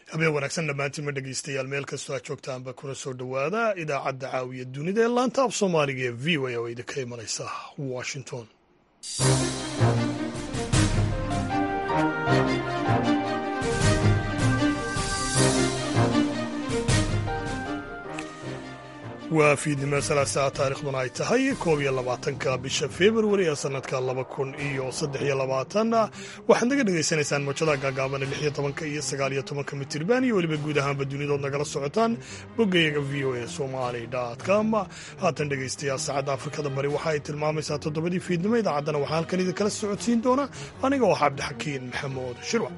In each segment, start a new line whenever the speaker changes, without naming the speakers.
habeen wanaagsan dhammaantiinma dhegeystayaal meel kastoo aad joogtaanba kuna soo dhowaada idaacadda caawiya dunida ee laanta af soomaaliga ee v o a oo idinka imanaysa washington waa fiidnimo salaasaa taarikhduna ay tahay koob iyo labaatanka bisha februari ee sanadka laba kun iyo saddex iyo labaatan waxaad naga dhegaysanaysaan mawjadaha gaagaaban lix iyo tobanka iyo sagaal iyo tobanka mitirban iyo weliba guud ahaanba dunidood nagala socotaan boggayaga v o a somali com haatan dhegaystayaal saacadda afrikada bari waxa ay tilmaamaysaa toddobadii fiidnimo idaacaddana waxaa halkan idinkala socodsiin doona aniga oo cabdixakiin maxamuud shirwac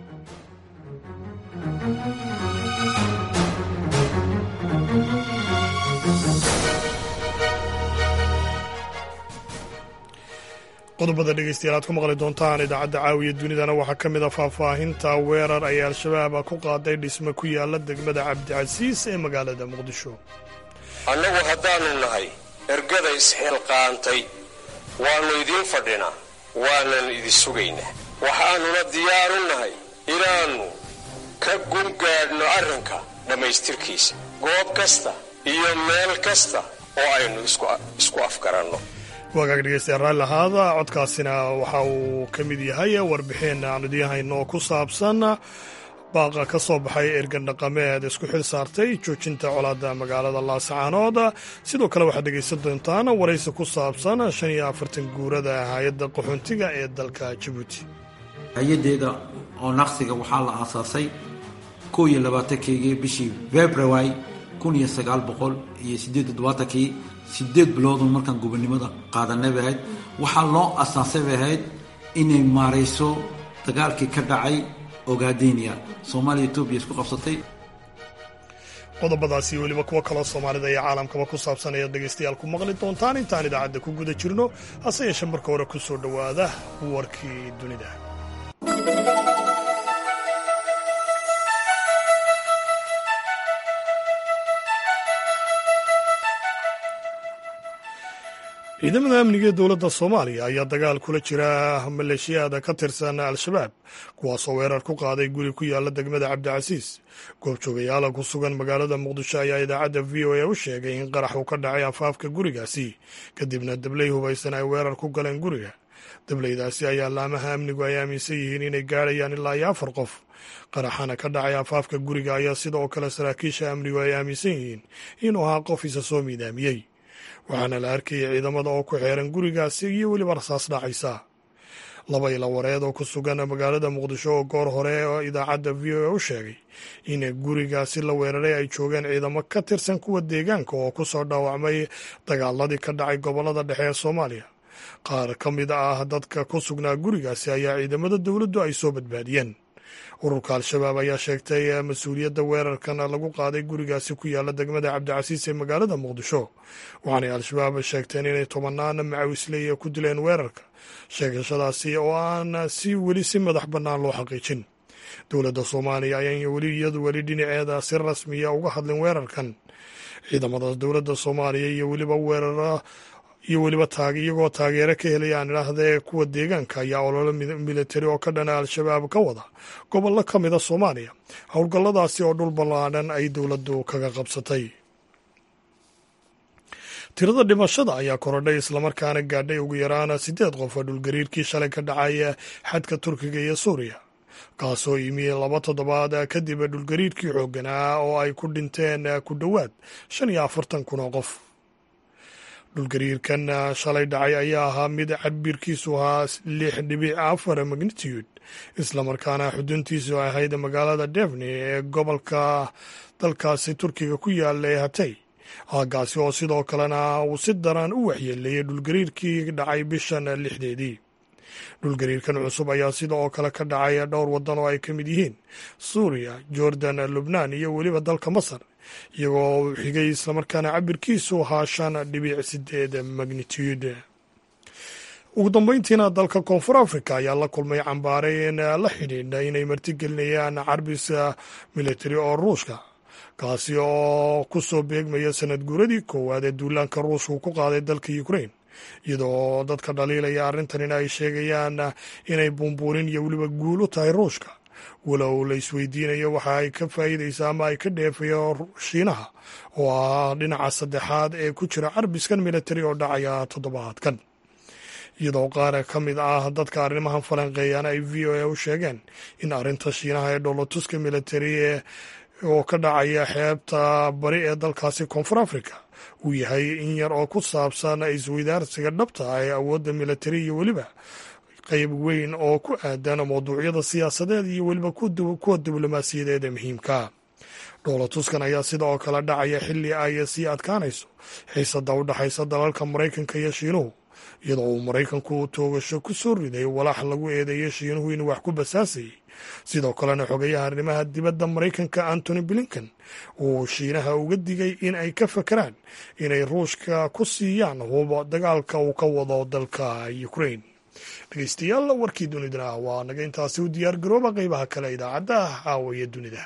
qodobada dhegeystayaal aad ku maqli doontaan idaacadda caawiya dunidana waxaa ka mid a faahfaahinta weerar ay al-shabaab ku qaaday dhisme ku yaala degmada cabdicasiis ee magaalada muqdisho
annagu haddaannu nahay ergada isxilqaantay waannu idiin fadhinaa waanan idi sugaynaa waxaannuna diyaaru nahay inaannu ka gungaadhno arrinka dhammaystirkiisa goob kasta iyo meel kasta oo aynu isku afgaranno
waagaag dhegeystayaal raalli ahaada codkaasina waxa uu ka mid yahay warbixin aan idiin hayno oo ku saabsan baaqa ka soo baxay ergan dhaqameed isku xil saartay joojinta colaadda magaalada laasacaanood sidoo kale waxaad dhegaysan doontaan waraysi ku saabsan shan iyo afartan guurada hay-adda qaxoontiga ee dalka jabuuti
hay-adeeda oo naqsiga waxaa la aasaasay koo iyo labaatankeygii bishii february kun iyo sagaal boqol iyo siddeed toddobaatankii sideed biloodun markaan gobonnimada qaadanay bay ahayd waxaa loo asaasay bay ahayd inay maarayso dagaalkii ka dhacay ogaadenia soomaaliya etoobiya isku qabsatay
qodobadaasi weliba kuwo kaloo soomaalida iyo caalamkaba ku saabsan ayaad dhegaystayaal ku maqli doontaan intaan idaacadda ku guda jirno hase yeeshe marka hore ku soo dhowaada warkii dunida ciidamada amniga ee dowladda soomaaliya ayaa dagaal kula jira maleeshiyaada ka tirsan al-shabaab kuwaasoo weerar ku qaaday guri ku yaala degmada cabdicasiis goobjoogayaala ku sugan magaalada muqdisho ayaa idaacadda v o a u sheegay in qarax uu ka dhacay afaafka gurigaasi kadibna dabley hubaysan ay weerar ku galeen guriga dableydaasi ayaa laamaha amnigu ay aaminsan yihiin inay gaadhayaan ilaa iyo afar qof qaraxana ka dhacay afaafka guriga ayaa sidoo kale saraakiisha amnigu ay aaminsan yihiin inuu ahaa qof isa soo miidaamiyey waxaana la arkayay ciidamada oo ku xeeran gurigaasi iyo weliba rasaas dhacaysa laba ila wareed oo ku sugan magaalada muqdisho oo goor hore oo idaacadda v o a u sheegay in gurigaasi la weeraray ay joogeen ciidamo ka tirsan kuwa deegaanka oo ku soo dhaawacmay dagaaladii ka dhacay gobollada dhexe ee soomaaliya qaar ka mid ah dadka ku sugnaa gurigaasi ayaa ciidamada dowladdu ay soo badbaadiyeen ururka al-shabaab ayaa sheegtay mas-uuliyadda weerarkan lagu qaaday gurigaasi ku yaala degmada cabdicasiis ee magaalada muqdisho waxaanay al-shabaab sheegteen inay tobanaan macawisleeya ku dileen weerarka sheegashadaasi oo aan si weli si madax bannaan loo xaqiijin dowladda soomaaliya ayaan weli iyadu weli dhinaceeda si rasmiya uga hadlin weerarkan ciidamada dowladda soomaaliya iyo weliba weerara iyo weliba iyagoo taageero ka helaya aan idhaahdee kuwa deegaanka ayaa ololo militari oo ka dhana al-shabaab ka wada gobollo ka mida soomaaliya howlgalladaasi oo dhul ballaadhan ay dowladdu kaga qabsatay tirada dhimashada ayaa korodhay islamarkaana gaadhay ugu yaraan siddeed qof oo dhulgariirkii shalay ka dhacay xadka turkiga iyo suuriya kaasoo yimi laba toddobaad kadib dhulgariirkii xoogganaa oo ay ku dhinteen ku dhowaad shan iyo afartan kun oo qof dhulgariirkan shalay dhacay ayaa ahaa mid cabirkiisu ahaa lix dhibic afar magnitude islamarkaana xuduntiisu ahayd magaalada devni ee gobolka dalkaasi turkiga ku yaala ee hatay aagaasi oo sidoo kalena uu si daran u waxyeeleeyey dhulgariirkii dhacay bishan lixdeedii dhulgariirkan cusub ayaa sida oo kale ka dhacay dhowr waddan oo ay ka mid yihiin suuriya jordan lubnaan iyo weliba dalka masar iyagoo xigay islamarkaana cabirkiisu ahaa shan dhibic sideed magnitude ugu dambeyntiina dalka koonfur africa ayaa la kulmay cambaareyn la xidhiidha inay martigelinayaan carbis militari oo ruushka kaasi oo ku soo beegmaya sanad guuradii koowaad ee duulaanka ruushka uu ku qaaday dalka ukrain iyadoo dadka dhaliilaya arrintanina ay sheegayaan inay buunbuunin iyo weliba guul u tahay ruushka walow la isweydiinayo waxa ay ka faa'iidaysa ama ay ka dheefayo shiinaha oo ah dhinaca saddexaad ee ku jira carbiskan militari oo dhacaya toddobaadkan iyadoo qaar ka mid ah dadka arrimahan falanqeeyana ay v o a u sheegeen in arrinta shiinaha ee dhoolotuska militari oo ka dhacaya xeebta bari ee dalkaasi koonfur africa uu yahay in yar oo ku saabsan isweydaarsiga dhabta ah ee awoodda militari iyo weliba qayb weyn oo ku aadan mawduucyada siyaasadeed iyo weliba kuwa diblomaasiyadeed ee muhiimka dhoolatuskan ayaa sida oo kale dhacaya xilli ay sii adkaanayso xiisada u dhexaysa dalalka maraykanka iyo shiinuhu iyadoo uu maraykanku toogasho ku soo riday walaax lagu eedeeyo shiinuhu inuu wax ku basaasayay sidoo kalena xogayaha arrimaha dibadda maraykanka antony blinken uu shiinaha uga digay in ay ka fakeraan inay ruushka ku siiyaan hubo dagaalka uu ka wado dalka ukrain dhegeystayaal warkii dunidana waa naga intaasi u diyaar garooba qeybaha kale idaacadda caawaye dunida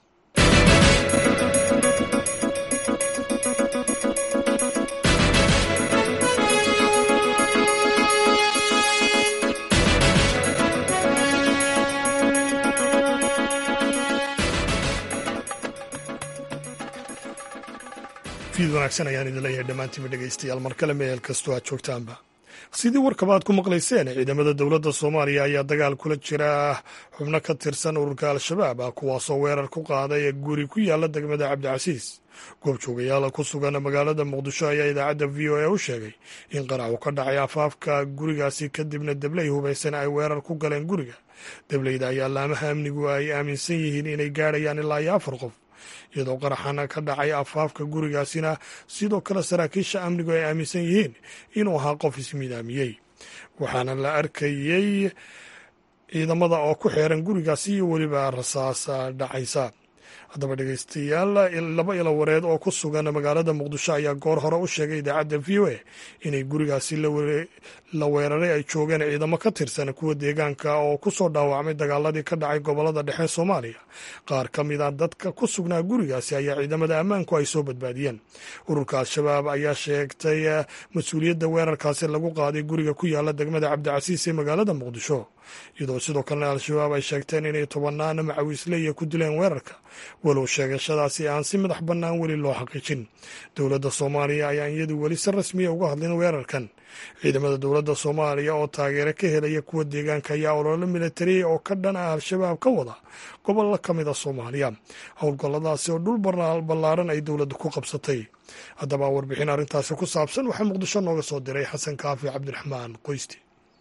fiid wanaagsan ayaan idin leeyahay dhammaantiinba dhegeystayaal mar kale meel kastoo aad joogtaanba sidii warkaba aad ku maqlayseen ciidamada dowladda soomaaliya ayaa dagaal kula jira xubno ka tirsan ururka al-shabaab ah kuwaasoo weerar ku qaaday guri ku yaala degmada cabdicasiis goobjoogayaala ku sugan magaalada muqdisho ayaa idaacadda v o a u sheegay in qarac uu ka dhacay afaafka gurigaasi kadibna debley hubaysan ay weerar ku galeen guriga debleyda ayaa laamaha amnigu ay aaminsan yihiin inay gaadhayaan ilaa iyo afar qof iyadoo qaraxana ka dhacay afaafka gurigaasina sidoo kale saraakiisha amnigu ay aaminsan yihiin inuu ahaa qof ismidaamiyey waxaana la arkayey ciidamada oo ku xeeran gurigaasi iyo weliba rasaas dhacaysa haddaba dhegeystayaal laba ilo wareed oo ku sugan magaalada muqdisho ayaa goor hore u sheegay idaacadda v o a inay gurigaasi la weeraray ay joogeen ciidamo ka tirsan kuwa deegaanka oo ku soo dhaawacmay dagaaladii ka dhacay gobolada dhexe soomaaliya qaar ka mid a dadka ku sugnaa gurigaasi ayaa ciidamada ammaanku ay soo badbaadiyeen ururka al-shabaab ayaa sheegtay mas-uuliyadda weerarkaasi lagu qaaday guriga ku yaala degmada cabdicasiis ee magaalada muqdisho iyadoo sidoo kalena al-shabaab ay sheegteen inay tobanaan macawiisleya ku dileen weerarka walow sheegashadaasi aan si madax bannaan weli loo xaqiijin dowladda soomaaliya ayaan iyadu weli si rasmiya uga hadlin weerarkan ciidamada dowladda soomaaliya oo taageero ka helaya kuwa deegaanka ayaa ololo militariya oo ka dhan ah al-shabaab ka wada gobollo ka mid a soomaaliya howlgalladaasi oo dhul ballaaran ay dowladda ku qabsatay haddaba warbixin arrintaasi ku saabsan waxaa muqdisho nooga soo diray xasan kaafi cabdiraxmaan qoysti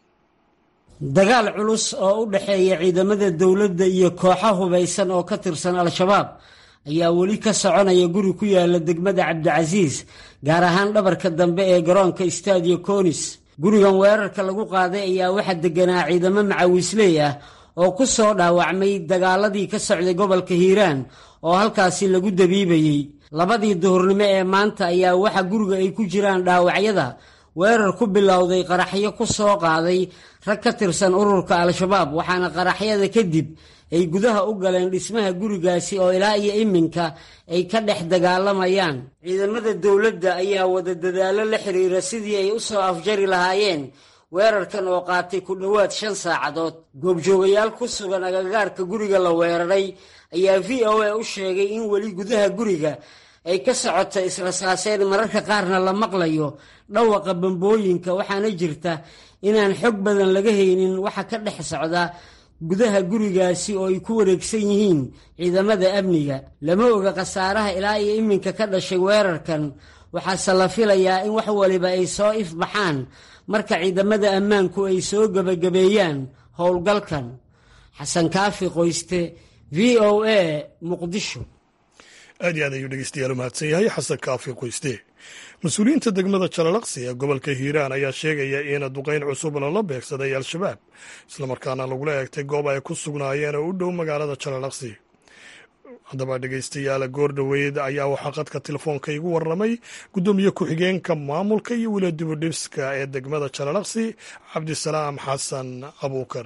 dagaal culus oo u dhexeeya ciidamada dowladda iyo kooxo hubaysan oo ka tirsan al-shabaab ayaa weli ka soconaya guri ku yaala degmada cabdicasiis gaar ahaan dhabarka dambe ee garoonka stadio conis gurigan weerarka lagu qaaday ayaa waxaa deganaa ciidamo macawiisley ah oo ku soo dhaawacmay dagaaladii ka socday gobolka hiiraan oo halkaasi lagu dabiibayey labadii duhurnimo ee maanta ayaa waxa guriga ay ku jiraan dhaawacyada weerar ku bilowday qaraxyo ku soo qaaday rag ka tirsan ururka al-shabaab waxaana qaraxyada kadib ay gudaha u galeen dhismaha gurigaasi oo ilaa iyo iminka ay ka dhex dagaalamayaan ciidamada dowladda ayaa wada dadaallo la xiriira sidii ay u soo afjari lahaayeen weerarkan oo qaatay ku dhowaad shan saacadood goobjoogayaal ku sugan agagaarka guriga la weeraray ayaa v o a u sheegay in weli gudaha guriga ay ka socoto israsaaseen mararka qaarna la maqlayo dhawaqa bambooyinka waxaana jirta inaan xog badan laga haynin waxa ka dhex socda gudaha gurigaasi oo ay ku wareegsan yihiin ciidamada amniga lama oga khasaaraha ilaa iyo iminka ka dhashay weerarkan waxaase la filayaa in wax waliba ay soo ifbaxaan marka ciidamada ammaanku ay soo gebagabeeyaan howlgalkan xasan kaafi qoyste v o a muqdisho
aad iyo aad ayuu dhegeystayaal u mahadsan yahay xasan kaafi qoyste mas-uuliyiinta degmada jalalaqsi ee gobolka hiiraan ayaa sheegaya in duqayn cusub lala beegsaday al-shabaab islamarkaana lagula eegtay goob ay ku sugnaayeen oo u dhow magaalada jalalaqsi haddaba dhegeystayaal goor dhoweyd ayaa waxaa qadka telefoonka igu warramay guddoomiye ku-xigeenka maamulka iyo weli dibudhibska ee degmada jalalaqsi cabdisalaam xasan abuukar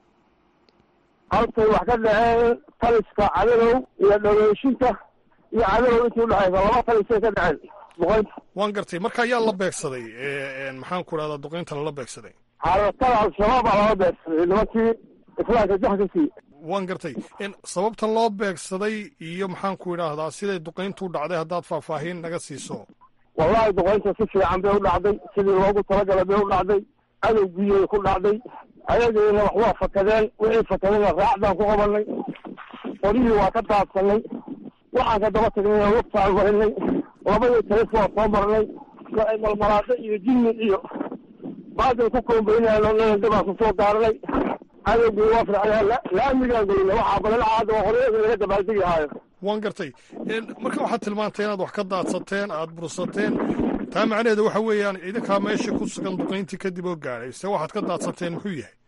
halkay wax ka dhaceen taliska cadadow iyo dhaweyshinta iyo cadadow intii udhexaysa laba talisay ka dhaceen duqaynta
waan gartay marka ayaa la beegsaday maxaan ku dhahdaa duqaynta lala beegsaday
xaalatada al-shabaab baa lala beegsaday nimankii islaamka jax ka siiye
waan gartay sababtan loo beegsaday iyo maxaan ku idhaahdaa siday duqayntu dhacday haddaad faahfaahin naga siiso
wallahi duqaynta si fiican bay u dhacday sidii loogu talagalay bay u dhacday adowgiiyay ku dhacday ayagiina wax waa fakadeen wixii fakadayna raacdaan ku qabanay qoryihii waa ka daadsanay waxaan ka daba tagnay lugtaan marinay labadii talif waa soo marnay waxay malmalaado iyo jinni iyo baadil ku koombaynayaan dabaan kusoo daarnay adowgii waa fircnaa laamigaan gelina waxaa balinacaada waa qoryahii laga dabaaldegi haayo
waan gartay marka waxaad tilmaantay inaad wax ka daadsateen aada bursateen taa macnaheeda waxa weeyaan idinkaa meesha ku sugan duqayntii kadib oo gaadhay se waxaad ka daadsateen muxuu yahay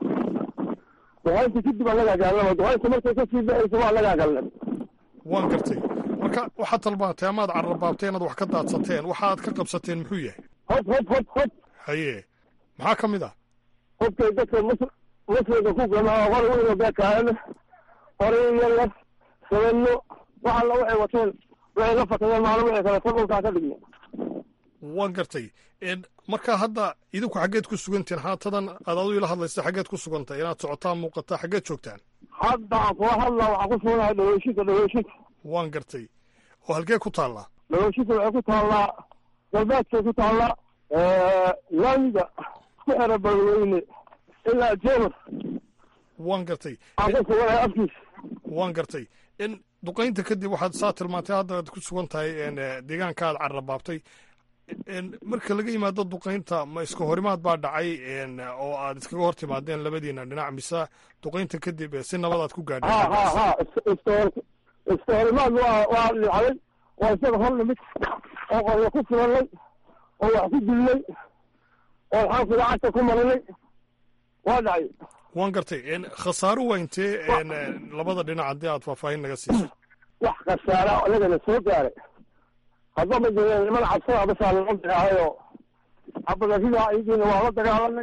duqayntii kadib anagaa gaalnaba duqaynta markay kasii baxaysa waa anagaa galnay
waan gartay marka waxaad tilmaantay amaad carrabaabtay inaad wax ka daadsateen waxaad ka qabsateen muxuu yahay
hod hod hod hod
haye maxaa ka mid ah
hobkay dadka mus muslimka ku gamaa qor weyn oo beekaana qoray yalla sabano wax alla waxay wateen waxay la fakadeen maalin waxay kale ta dhulkaa ka dhigna
waan gartay marka hadda idinku xaggeed ku sugantihin haatadan aad adu ila hadlaysa xaggeed ku sugantay inaad socotaan muuqataa xaggeed joogtaan
hadda aan kula hadlaa waxaan ku suganahay dhaweyshinka dhaweyshinka
waan gartay oo halkee ku taallaa
dhaweyshinka waxay ku taallaa galbeedkay ku taallaa laamiga ku xera balweyne ilaa jeemar
waan gartay
aan ku suganahay afkiis
waan gartay in duqaynta kadib waxaad saa tilmaantay hadda aad ku sugan tahay deegaanka aad carrabaabtay marka laga yimaado duqaynta ma iska horimaad baa dhacay oo aad iskaga hor timaadeen labadiina dhinac mise duqaynta kadib si nabad aad ku
ha ha
gaadheen
ha iska iska horimaad waa waa dhicday waa isaga hor nimid oo qoryo ku filanay oo wax ku dilnay oo maxaanku lacagta ku marinay waa dhacay
waan gartay khasaaro waa intee labada dhinac haddii aad faahfaahin naga siiso
wax khasaara anagana soo gaaray haddaba jireen niman cabsada basaa laga bixahayo cabadaridaa iyagiina waa la dagaalanay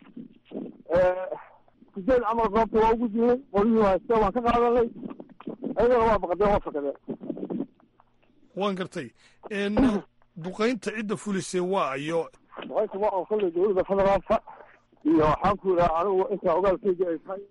sideed camal goobta waa ugu jiray qoryihii hayste waan ka qaadanay ayagana waa baqdeen waa fakadeen
waan gartay duqaynta cidda fulisay waa iyo
duqaynta waa oo kolley dowladda federaalka iyo waxaan ku idhaha anigu intaa ogaalkayga ay tahay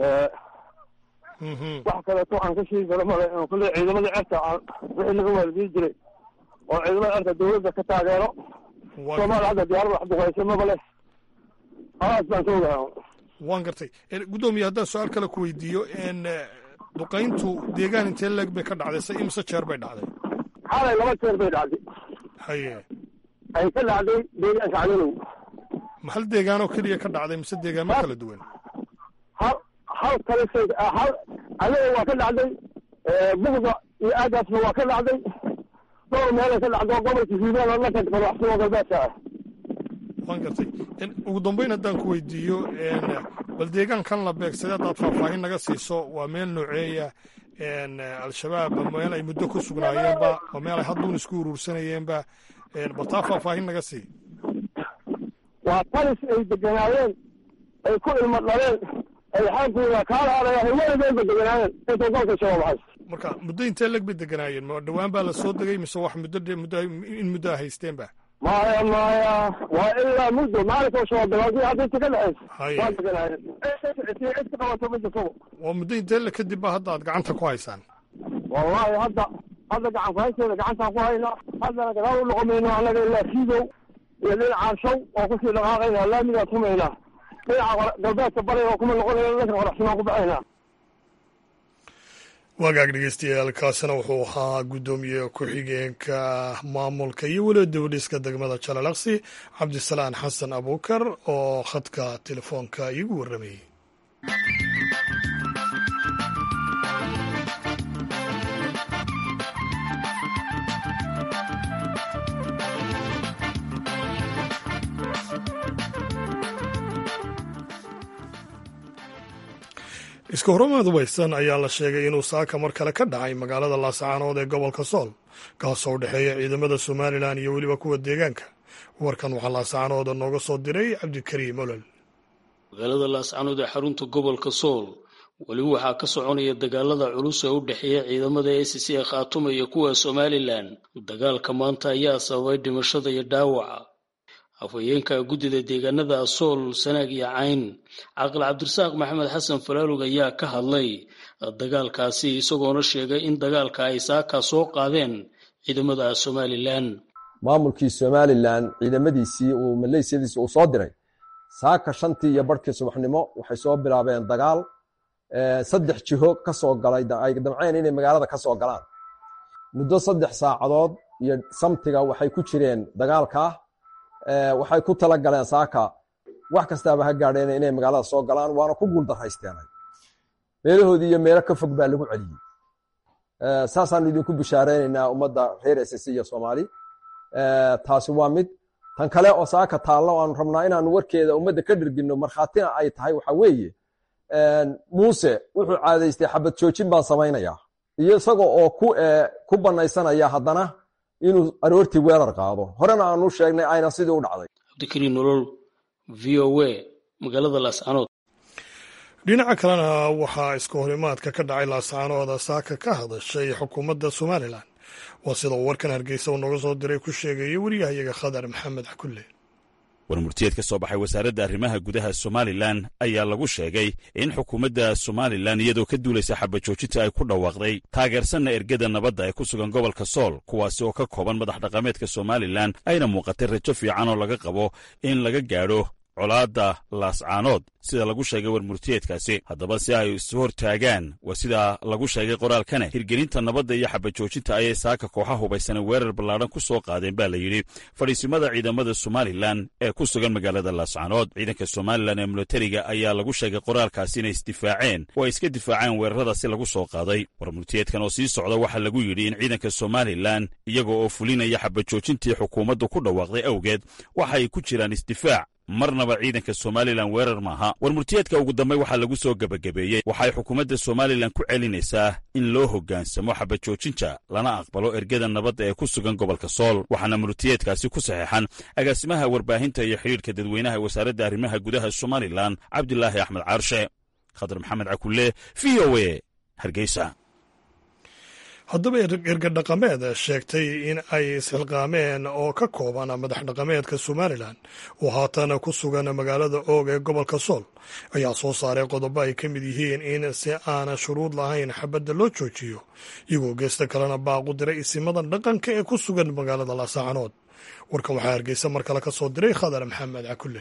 wax kaleeto aan ka sheegi karo male in kolley ciidamada certa aan wixii laga waalidiin jiray oo ciidamada certa dowladda ka taageero soomaaliya hadda diyaarada wax duqaysa maba leh halaas baan ka ogahay
waan gartay guddoomiye haddaan su-aal kale ku weydiiyo duqayntu deegaan intee leeg bay ka dhacday se imse jeer bay dhacday
xalay laba jeer bay dhacday
haye
ay ka dhacday deegaanka cadalow
ma hal deegaanoo keliya ka dhacday mise deegaamo kala duwan
hal hal kale shay hal anaga waa ka dhacday bugda iyo aagaasna waa ka dhacday dhowr meelay ka dhacdo gobolka hiiraan oo dhanka madaxsumo galbeedka ah
waan gartay ugu dambeyn haddaan ku weydiiyo bal deegaankan la beegsaday haddaad faahfaahin naga siiso waa meel nooceeya al-shabaab meel ay muddo ku sugnaayeenba waa meel ay hadduun isku uruursanayeenba bal taa faahfaahin naga sii
waa talis ay deganaayeen ay ku ilmo dhaleen ay xaankuuda kaala arayaan weligeedba deganaayeen intay golka shabaab haysto
marka muddo intee leg bay deganaayeen ma dhowaan baa la soo degay mise wax muddo muddo in muddo a haysteenba
maya maya waa ilaa muddo maalinka shabaab bilaawdii hadda inta ka dhexaysa
Haye.
waa deganaayeen cid ka qabato ma jirto
waa muddo intee le kadib ba hadda aad gacanta ku haysaan
wallahi hadda hadda gacan ku haysteeda gacantaan ku haynaa haddana gadaal u noqomayno annaga ilaa fiidow iyo dhinacaan shaw oo kusii dhaqaaqaynaa laamigaan tumaynaa dhinaca galbeedka bariga oo kuma noqonayna dhanka qoraxsimaan ku baxaynaa
wagaag dhegeystayaal kaasina wuxuu ahaa guddoomiye ku-xigeenka maamulka iyo weliba dowliska degmada jalalaqsi cabdisalaan xasan abuukar oo khadka telefoonka iigu warramayey iska horamaad weysan ayaa la sheegay inuu saaka mar kale ka dhacay magaalada laascaanood ee gobolka sool kaasoo u dhexeeya ciidamada somalilan iyo weliba kuwa deegaanka warkan waxaa laascaanood nooga soo diray cabdikariim olol
magaalada laascanood ee xarunta gobolka sool weli waxaa ka soconaya dagaalada culus ee u dhexeeya ciidamada a c c ee khaatuma iyo kuwa somalilan dagaalka maanta ayaa sababay dhimashada iyo dhaawaca afhayeenka guddida deegaanada sool sanaag iyo cayn caaqil cabdirasaaq maxamed xasan falaalug ayaa ka hadlay dagaalkaasi isagoona sheegay in dagaalka ay saaka soo qaadeen ciidamada somalilan
maamulkii somalilan ciidamadiisii uu maleysiyadiisii uu soo diray saaka shantii iyo barhkii subaxnimo waxay soo bilaabeen dagaal saddex jiho ka soo galay ay damceen inay magaalada ka soo galaan muddo saddex saacadood iyo samtiga waxay ku jireen dagaalkaa waxay ku tala galeen saaka wax kastaaba ha gaadheen inay magaalada soo galaan waana ku guuldarraysteenay meelahoodii iyo meelo ka fog baa lagu celiyey saasaanu idinku bishaareynayna ummadda reer ss iyo soomaali taasi waa mid tan kale oo saaka taallo aanu rabnaa inaanu warkeeda ummadda ka dherginno markhaatina ay tahay waxa weeye muuse wuxuu caadaystay xabad joojin baan samaynayaa iyo isaga oo ku banaysanaya haddana inuu aroortii weerar qaado horena aanu sheegnay ayna sidii u dhacday
cabdikariin nolol v o a magaalada laascanood
dhinaca kalena waxaa iska horimaadka ka dhacay laascaanooda saaka ka hadashay xukuumadda somalilan waa sida uu warkan hargeysa uu nooga soo diray ku sheegaya weriyahayaga khadar maxamed xakulle
warmurtiyeed ka soo baxay wasaaradda arrimaha gudaha somalilan ayaa lagu sheegay in xukuumadda somalilan iyadoo ka duulaysa xabajoojinta ay ku dhawaaqday taageersanna ergada nabadda ee ku sugan gobolka sool kuwaasi oo ka kooban madax dhaqameedka somalilan ayna muuqatay rajo fiican oo laga qabo in laga gaadho colaadda laascaanood sida lagu sheegay warmurtiyeedkaasi haddaba si ay isu hortaagaan waa sida lagu sheegay qoraalkane hirgelinta nabadda iyo xabajoojinta ayay saaka kooxa hubaysana weerar ballaadhan ku soo qaadeen baa la yidhi fadhiisimada ciidamada somalilan ee ku sugan magaalada laascaanood ciidanka somalilan ee milatariga ayaa lagu sheegay qoraalkaasi inay isdifaaceen oo ay iska difaaceen weeraradaasi lagu soo qaaday warmurtiyeedkan oo sii socda waxaa lagu yidhi in ciidanka somalilan iyaga oo fulinaya xabajoojintii xukuumaddu ku dhawaaqday awgeed waxay ku jiraan isdifaac marnaba ciidanka somalilan weerar maaha warmurtiyeedka ugu dambey waxaa lagu soo gebagabeeyey waxay xukuumadda somalilan ku celinaysaa in loo hoggaansamo xabajoojinta lana aqbalo ergada nabadda ee ku sugan gobolka sool waxaana murtiyeedkaasi ku saxeexan agaasimaha warbaahinta iyo xidhiirka dadweynaha wasaaradda arrimaha gudaha somalilan cabdilaahi axmed caarshe khadar maxamed cakulle v o a hargeysa
haddaba erga dhaqameed sheegtay in ay isxilqaameen oo ka kooban madax dhaqameedka somalilan oo haatan ku sugan magaalada oog ee gobolka sool ayaa soo saaray qodobo ay ka mid yihiin in si aana shuruud lahayn xabadda loo joojiyo iyagoo geesta kalena baaqu diray isimada dhaqanka ee ku sugan magaalada laasacanood warkan waxaa hargeysa mar kale ka soo diray khadar maxamed cakulle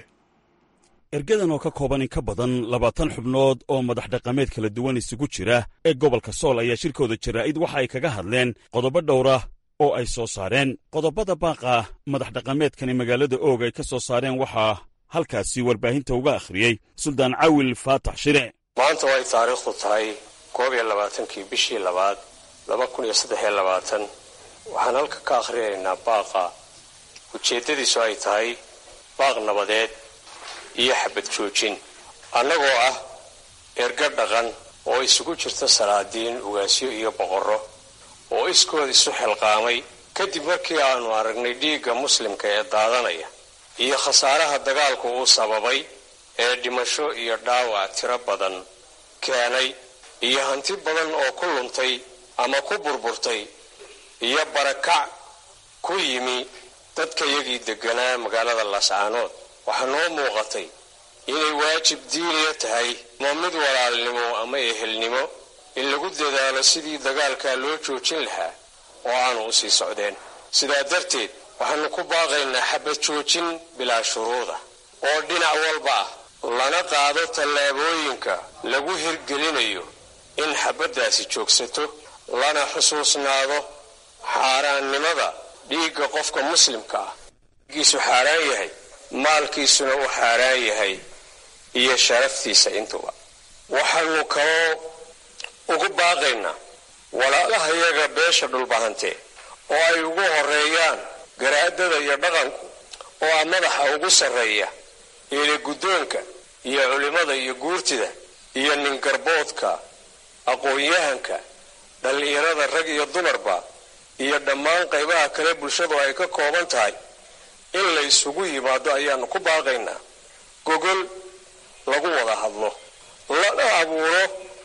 ergadan oo ka kooban in ka badan labaatan xubnood oo madax dhaqameed kala duwan isugu jira ee gobolka sool ayaa shirkooda jaraa'id waxa ay kaga hadleen qodobo dhowra oo ay soo saareen qodobada baaqa madax dhaqameedkani magaalada oog ay ka soo saareen waxaa halkaasi warbaahinta uga akhriyey suldaan cawil faatax shire
maanta way taariikhdu tahay koob iyo labaatankii bishii labaad laba kun iyo saddex iyo labaatan waxaan halka ka akhrinaynaa baaqa ujeeddadiisu ay tahay baaq nabadeed iyo xabad joojin annagoo ah erga dhaqan oo isugu jirta salaadiin ugaasyo iyo boqorro oo iskood isu xilqaamay kadib markii aanu aragnay dhiigga muslimka ee daadanaya iyo khasaaraha dagaalku uu sababay ee dhimasho iyo dhaawac tiro badan keenay iyo hanti badan oo ku luntay ama ku burburtay iyo barakac ku yimi dadkayagii degganaa magaalada laascaanood waxaa noo muuqatay inay waajib diiniya tahay ma mid walaalnimo ama ehelnimo in lagu dadaalo sidii dagaalkaa loo joojin lahaa oo aanu u sii socdeen sidaa darteed waxaanu ku baaqaynaa xabad joojin bilaa shuruuda oo dhinac walba ah lana qaado tallaabooyinka lagu hirgelinayo in xabaddaasi joogsato lana xusuusnaado xaaraannimada dhiigga qofka muslimka ah giisu xaaraan yahay maalkiisuna uu xaaraan yahay iyo sharaftiisa intuba waxaanu kaloo ugu baaqaynaa walaalahayaga beesha dhulbahantee oo ay ugu horeeyaan garaadada iyo dhaqanku oo ah madaxa ugu sarreeya eele guddoonka iyo culimmada iyo guurtida iyo ningarboodka aqoon-yahanka dhallinyarada rag iyo dumarba iyo dhammaan qaybaha kale bulshadu ay ka kooban tahay in la isugu yimaado ayaanu ku baaqaynaa gogol lagu wada hadlo lana abuuro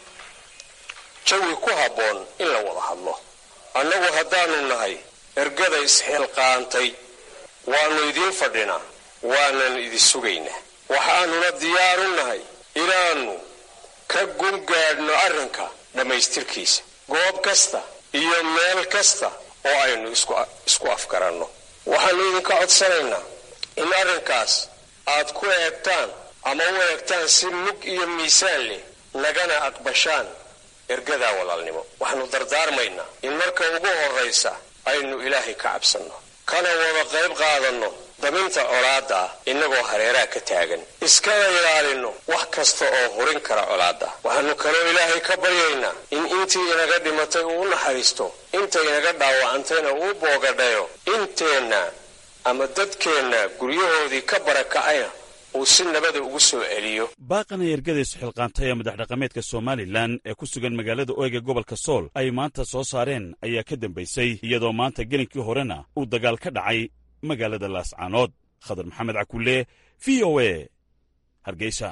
jawi ku habboon in la wada hadlo annagu haddaanu nahay ergada isxilqaantay waannu idiin fadhinaa waanan idi sugaynaa waxaanuna diyaar u nahay inaannu ka gungaadhno arrinka dhammaystirkiisa goob kasta iyo meel kasta oo aynu isku afgaranno waxaannu idinka codsanaynaa in arrinkaas aad ku eegtaan ama u eegtaan si mug iyo miisaan leh nagana aqbashaan ergadaa walaalnimo waxaannu dardaarmaynaa in marka ugu horraysa aynu ilaahay ka cabsanno kana wada qayb qaadanno daminta colaadda ah innagoo hareeraha ka taagan iskana ilaalinno wax kasta oo hurin kara colaadda waxaannu kaloo ilaahay ka baryaynaa in intii inaga dhimatay uu u naxariisto inta inaga dhaawacantayna uu boogadhayo inteenna ama dadkeenna guryahoodii ka barakacayna uu si nabada ugu soo celiyo
baaqan ay ergadaysu xilqaantay ee madax dhaqameedka somalilan ee ku sugan magaalada oyga gobolka sool ay maanta soo saareen ayaa ka dambaysay iyadoo maanta gelinkii horena uu dagaal ka dhacay magaalada laascaanood khadar maxamed cakulle v o e hargeysa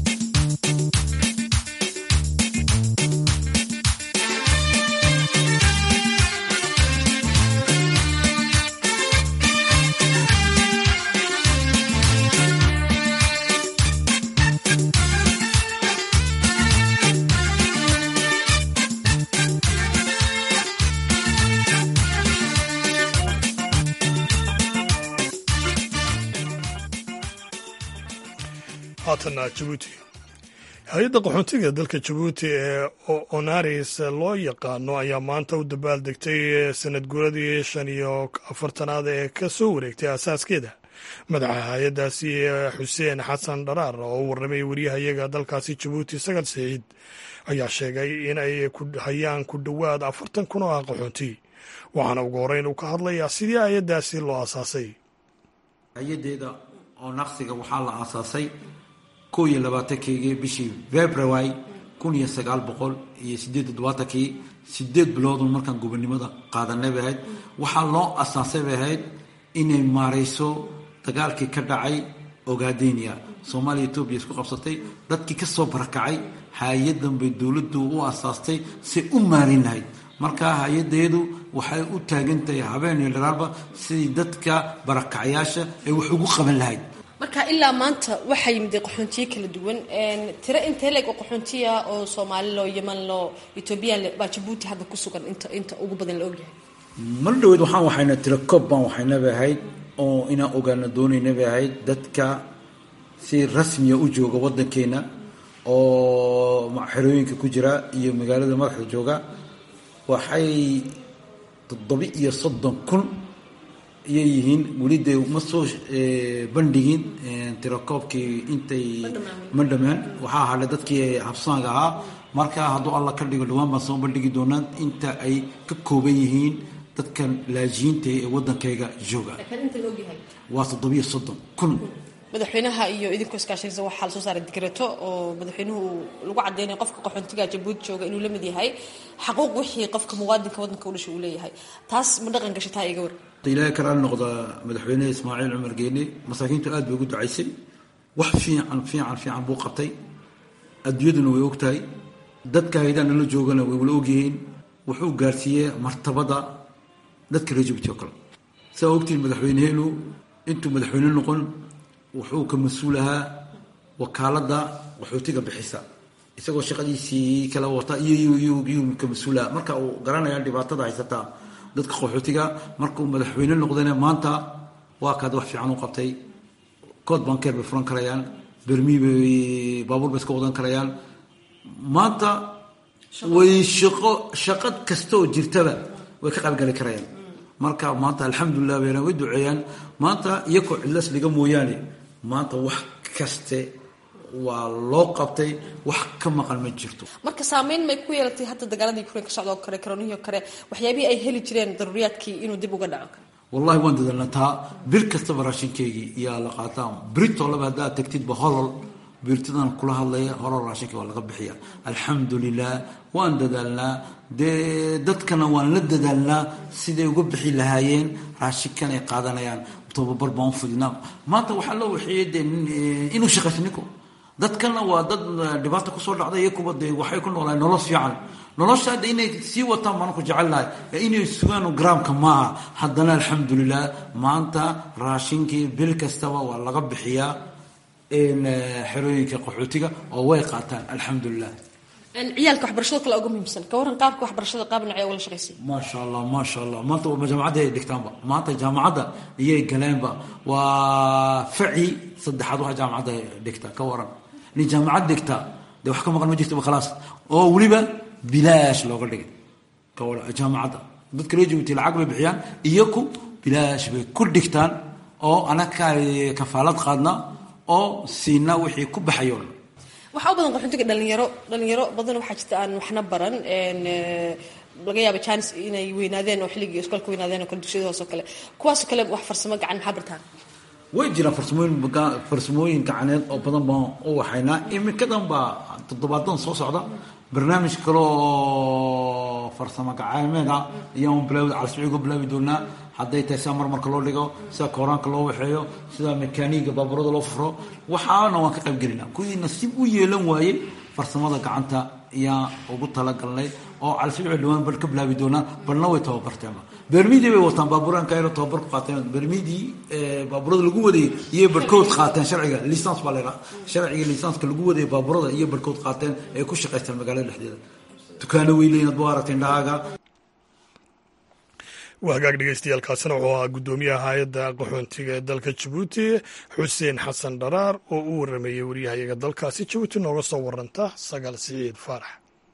haatana jabuuti hay-adda qaxoontiga dalka jabuuti ee onaris loo yaqaano ayaa maanta u dabaaldegtay sanad guuradii shan iyo afartanaad ee ka soo wareegtay asaaskeeda madaxa hay-addaasi xuseen xasan dharaar oo u warramay waryahayaga dalkaasi jabuuti sagal saciid ayaa sheegay in ay hayaan ku dhowaad afartan kun oo ah qaxoonti waxaana ugu horreyn uu ka hadlayaa sidii hay-addaasi loo asaasay
hay-adeeda oo naqsiga waxaa la aasaasay kow iyo labaatankeygi bishii february kun iyo sagaal boqol iyo sideed todobaatankii sideed biloodun markaan gobonimada qaadanay bay ahayd waxaa loo asaasay bay ahayd inay maarayso dagaalkii ka dhacay ogadenia soomaaliya etoobiya isku qabsatay dadkii ka soo barakacay hay-adan bay dowladdu u asaastay say u maarin lahayd marka hay-adeedu waxay u taagan tahay habeen iyo dharaarba sidii dadka barakacyaasha ay wax ugu qaban lahayd
marka ilaa maanta waxaa yimid qaxoontiyo kala duwan tiro intee leeg oo qaxoontiya oo soomaali loo yeman loo etoobiyaan baa jabuuti hadda ku sugan inta inta ugu badan la ogyahay
mar dhaweyd waxaan waxayna tiro koob baan waxaynaba ahayd oo inaan ogaana doonaynaba ahayd dadka si rasmiya u jooga waddankeena oo xerooyinka ku jira iyo magaalada madaxda jooga waxay toddoba iyo soddon kun iyay yihiin weli dee ma soo bandhigin tirakoobkii intay ma dhamaan waxaa hadhay dadkii habsaanka ahaa marka hadduu alla ka dhigo dhawaan baan soo bandhigi doonaa inta ay ka kooban yihiin dadkan laajiyiinta ee waddankayga jooga waa toddobiyo soddon kun
madaxweynaha iyo idinkoo iskaashanaysa waxaa lasoo saaray digreeto oo madaxweynuhu lagu cadeynaya qofka qaxoontiga jabuuti jooga inuu la mid yahay xaquuq wixii qofka muwaadinka waddanka u dhashay uu leeyahay taas ma dhaqan gashataa iga war
ilaahay kalaala noqda madaxweyneha ismaaciil cumar geene masaakiintu aad bay ugu ducaysay wax fiican fiican fiican buu qabtay adduunyaduna way og tahay dadka haydaan nala joogana way wala ogyihiin wuxuu gaarsiiyey martabada dadka reer jabuuti oo kale saa ogtihiin madaxweyneheenu intuu madaxweyne noqon wuxuu ka mas-uul ahaa wakaaladda qaxootiga bixisa isagoo shaqadiisii kala wata iyoyuu ka mas-uulaha marka uu garanaya dhibaatada haysataa dadka qaxootiga markuu madaxweyne noqdayna maanta waa kaad wax fiican u qabtay kood bankeer bay furan karayaan bermii bay baabuur bay iska wadan karayaan maanta way shaqo shaqad kasta oo jirtaba way ka qaybgali karayaan marka maanta alxamdulilah bayna way duceeyaan maanta iyakoo cidlas dhiga mooyaane maanta wax kaste waa loo qabtay wax ka maqan ma jirto
marka saameyn may ku yeelatay hadda dagaaladii ukrain ka socda oo kale karoonihii oo kale waxyaabihii ay heli jireen daruuriyaadkii inuu dib uga dhaco
wallahi waan dadalna taa bir kastaba raashinkeygii yaa la qaataa britolaba haddaad tagtidba holol birtadan kula hadlaya holol raashinka waa laga bixiya alxamdulilah waan dadaalnaa dee dadkana waan la dadaalnaa siday uga bixi lahaayeen raashinkan ay qaadanayaan tababar baan ufudinaa maanta waxaa loo waxeeyey de inuu shaqayso ninku dadkana waa dad dhibaata kusoo dhacday iyo kuwa dee waxay ku noolahay nolol fiican nolosha hadda inay sii wataan baan ku jecelnahay inay sugaan garaamka maaha haddana alxamdulilah maanta raashinkii bil kastaba waa laga bixiyaa xerooyinka qaxootiga oo way qaataan alxamdulilah
ciyaalka waxbarashada kale uga muhiimsan ka waran qaabka waxbarashada qaab nocee ugala shaqaysay
maasha allah maasha allah maanta jaamacadda ay dhigtaanba maanta jaamacadda iyay galeenba waa faci saddexaad waxa jaamacadda dhigta ka waran nin jaamacad dhigta dee wax ka maqan ma jirtaba khalaas oo weliba bilaash looga dhigay ka waran jaamacadda dadka reer jabuuti lacag bay bixiyaan iyaku bilaash bay ku dhigtaan oo anaka kafaalad qaadna oo siina wixii ku baxayo
waxaa u badan qaxoontiga dhalinyaro dhalinyaro badan waxaa jirta aan waxna baran laga yaaba janis inay weynaadeen oo xilligii iskoolka weynaadeen oo kale dugsiyada hoose oo kale kuwaasoo kale wax farsamo gacan maxaa bartaan
way jiraan farsamooyin farsamooyin gacaneed oo badan baan u waxaynaa iminkadan baa toddobaadan soo socda barnaamij kale oo farsamo gacaameed ah ayaan bilaawi calasmiciga bilaabi doonaa hadday tahay sida marmarka loo dhigo sida kooraanka loo waxeeyo sida mekaaniga baaburada loo furo waxaana waan ka qayb gelinaa kuwii nasiib u yeelan waayey farsamada gacanta ayaan ugu talagalnay oo calasmiciga dhawaan bal ka bilaabi doonaa balna way tababarteenba bermidii bay wataan baabuuraanka ayna tababar ku qaateen bermidii baaburada lagu wadayay iyo barhkood qaateen sharciga lisans baa laydhaha sharciga lisanska lagu wadayay baaburada iyo barhkood qaateen ay ku shaqaystaan magaalada dhexdeeda dukaano weyleyn ad bu aragteen dhahaaga
waa hagaag dhegeystayaaalkaasina wuxuu ahaa guddoomiyaha hay-adda qaxoontiga ee dalka jabuuti xuseen xasan dharaar oo u warameeyey waryahayaga dalkaasi jabuuti nooga soo waranta sagaal siciid faarax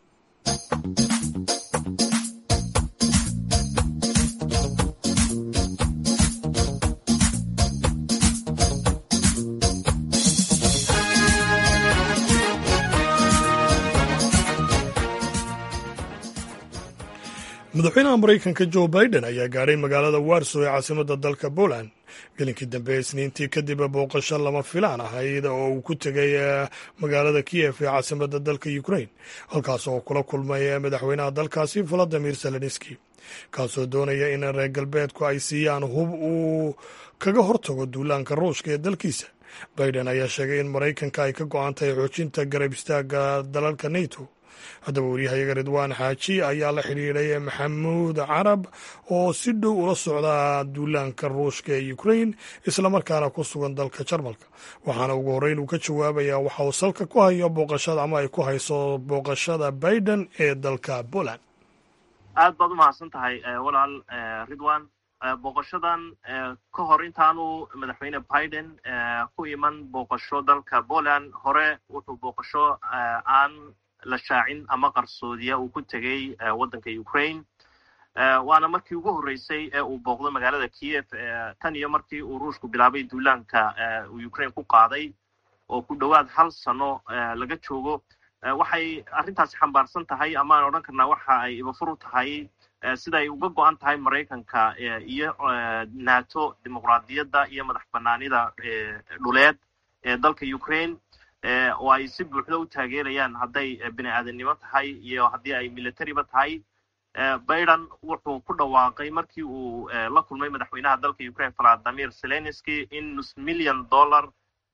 madaxweynaha maraykanka jo biden ayaa gaadhay magaalada warso ee caasimadda dalka poland gelinkii dambe isniintii kadib booqasho lama filaan ahayd oo uu ku tegay magaalada kiyef ee caasimadda dalka ukrain halkaas oo kula kulmay madaxweynaha dalkaasi valadimir zelenski kaasoo doonaya in reer galbeedku ay siiyaan hub uu kaga hortago duulaanka ruushka ee dalkiisa biden ayaa sheegay in maraykanka ay ka go-an tahay xoojinta garab istaaga dalalka nato haddaba waryahayaga ridwaan xaaji ayaa la xidhiidhay maxamuud carab oo si dhow ula socda duulaanka ruushka ee ukrain islamarkaana ku sugan dalka jarmalka waxaana ugu horreyn uu ka jawaabayaa waxa uu salka ku hayo booqashada ama ay ku hayso booqashada biden ee dalka poland
aad baad u mahadsan tahay walaal ridwan booqashadan ka hor intaanu madaxweyne biden ku iman booqasho dalka poland hore wuxuu booqasho aan la shaacin ama qarsoodiya uu ku tegey waddanka ukraine waana markii ugu horreysay ee uu booqdo magaalada kiev tan iyo markii uu ruushku bilaabay duulaanka uu ukraine ku qaaday oo ku dhowaad hal sano laga joogo waxay arrintaasi xambaarsan tahay amaan odhan karnaa waxa ay ibafuru tahay siday uga go-an tahay maraykanka iyo nato dimuqraadiyadda iyo madax banaanida dhuleed ee dalka ukraine oo ay si buuxda u taageerayaan hadday bini aadamnimo tahay iyo haddii ay militariba tahay biden wuxuu ku dhawaaqay markii uu la kulmay madaxweynaha dalka ukraine valadimir zelenski in nus milyan dollar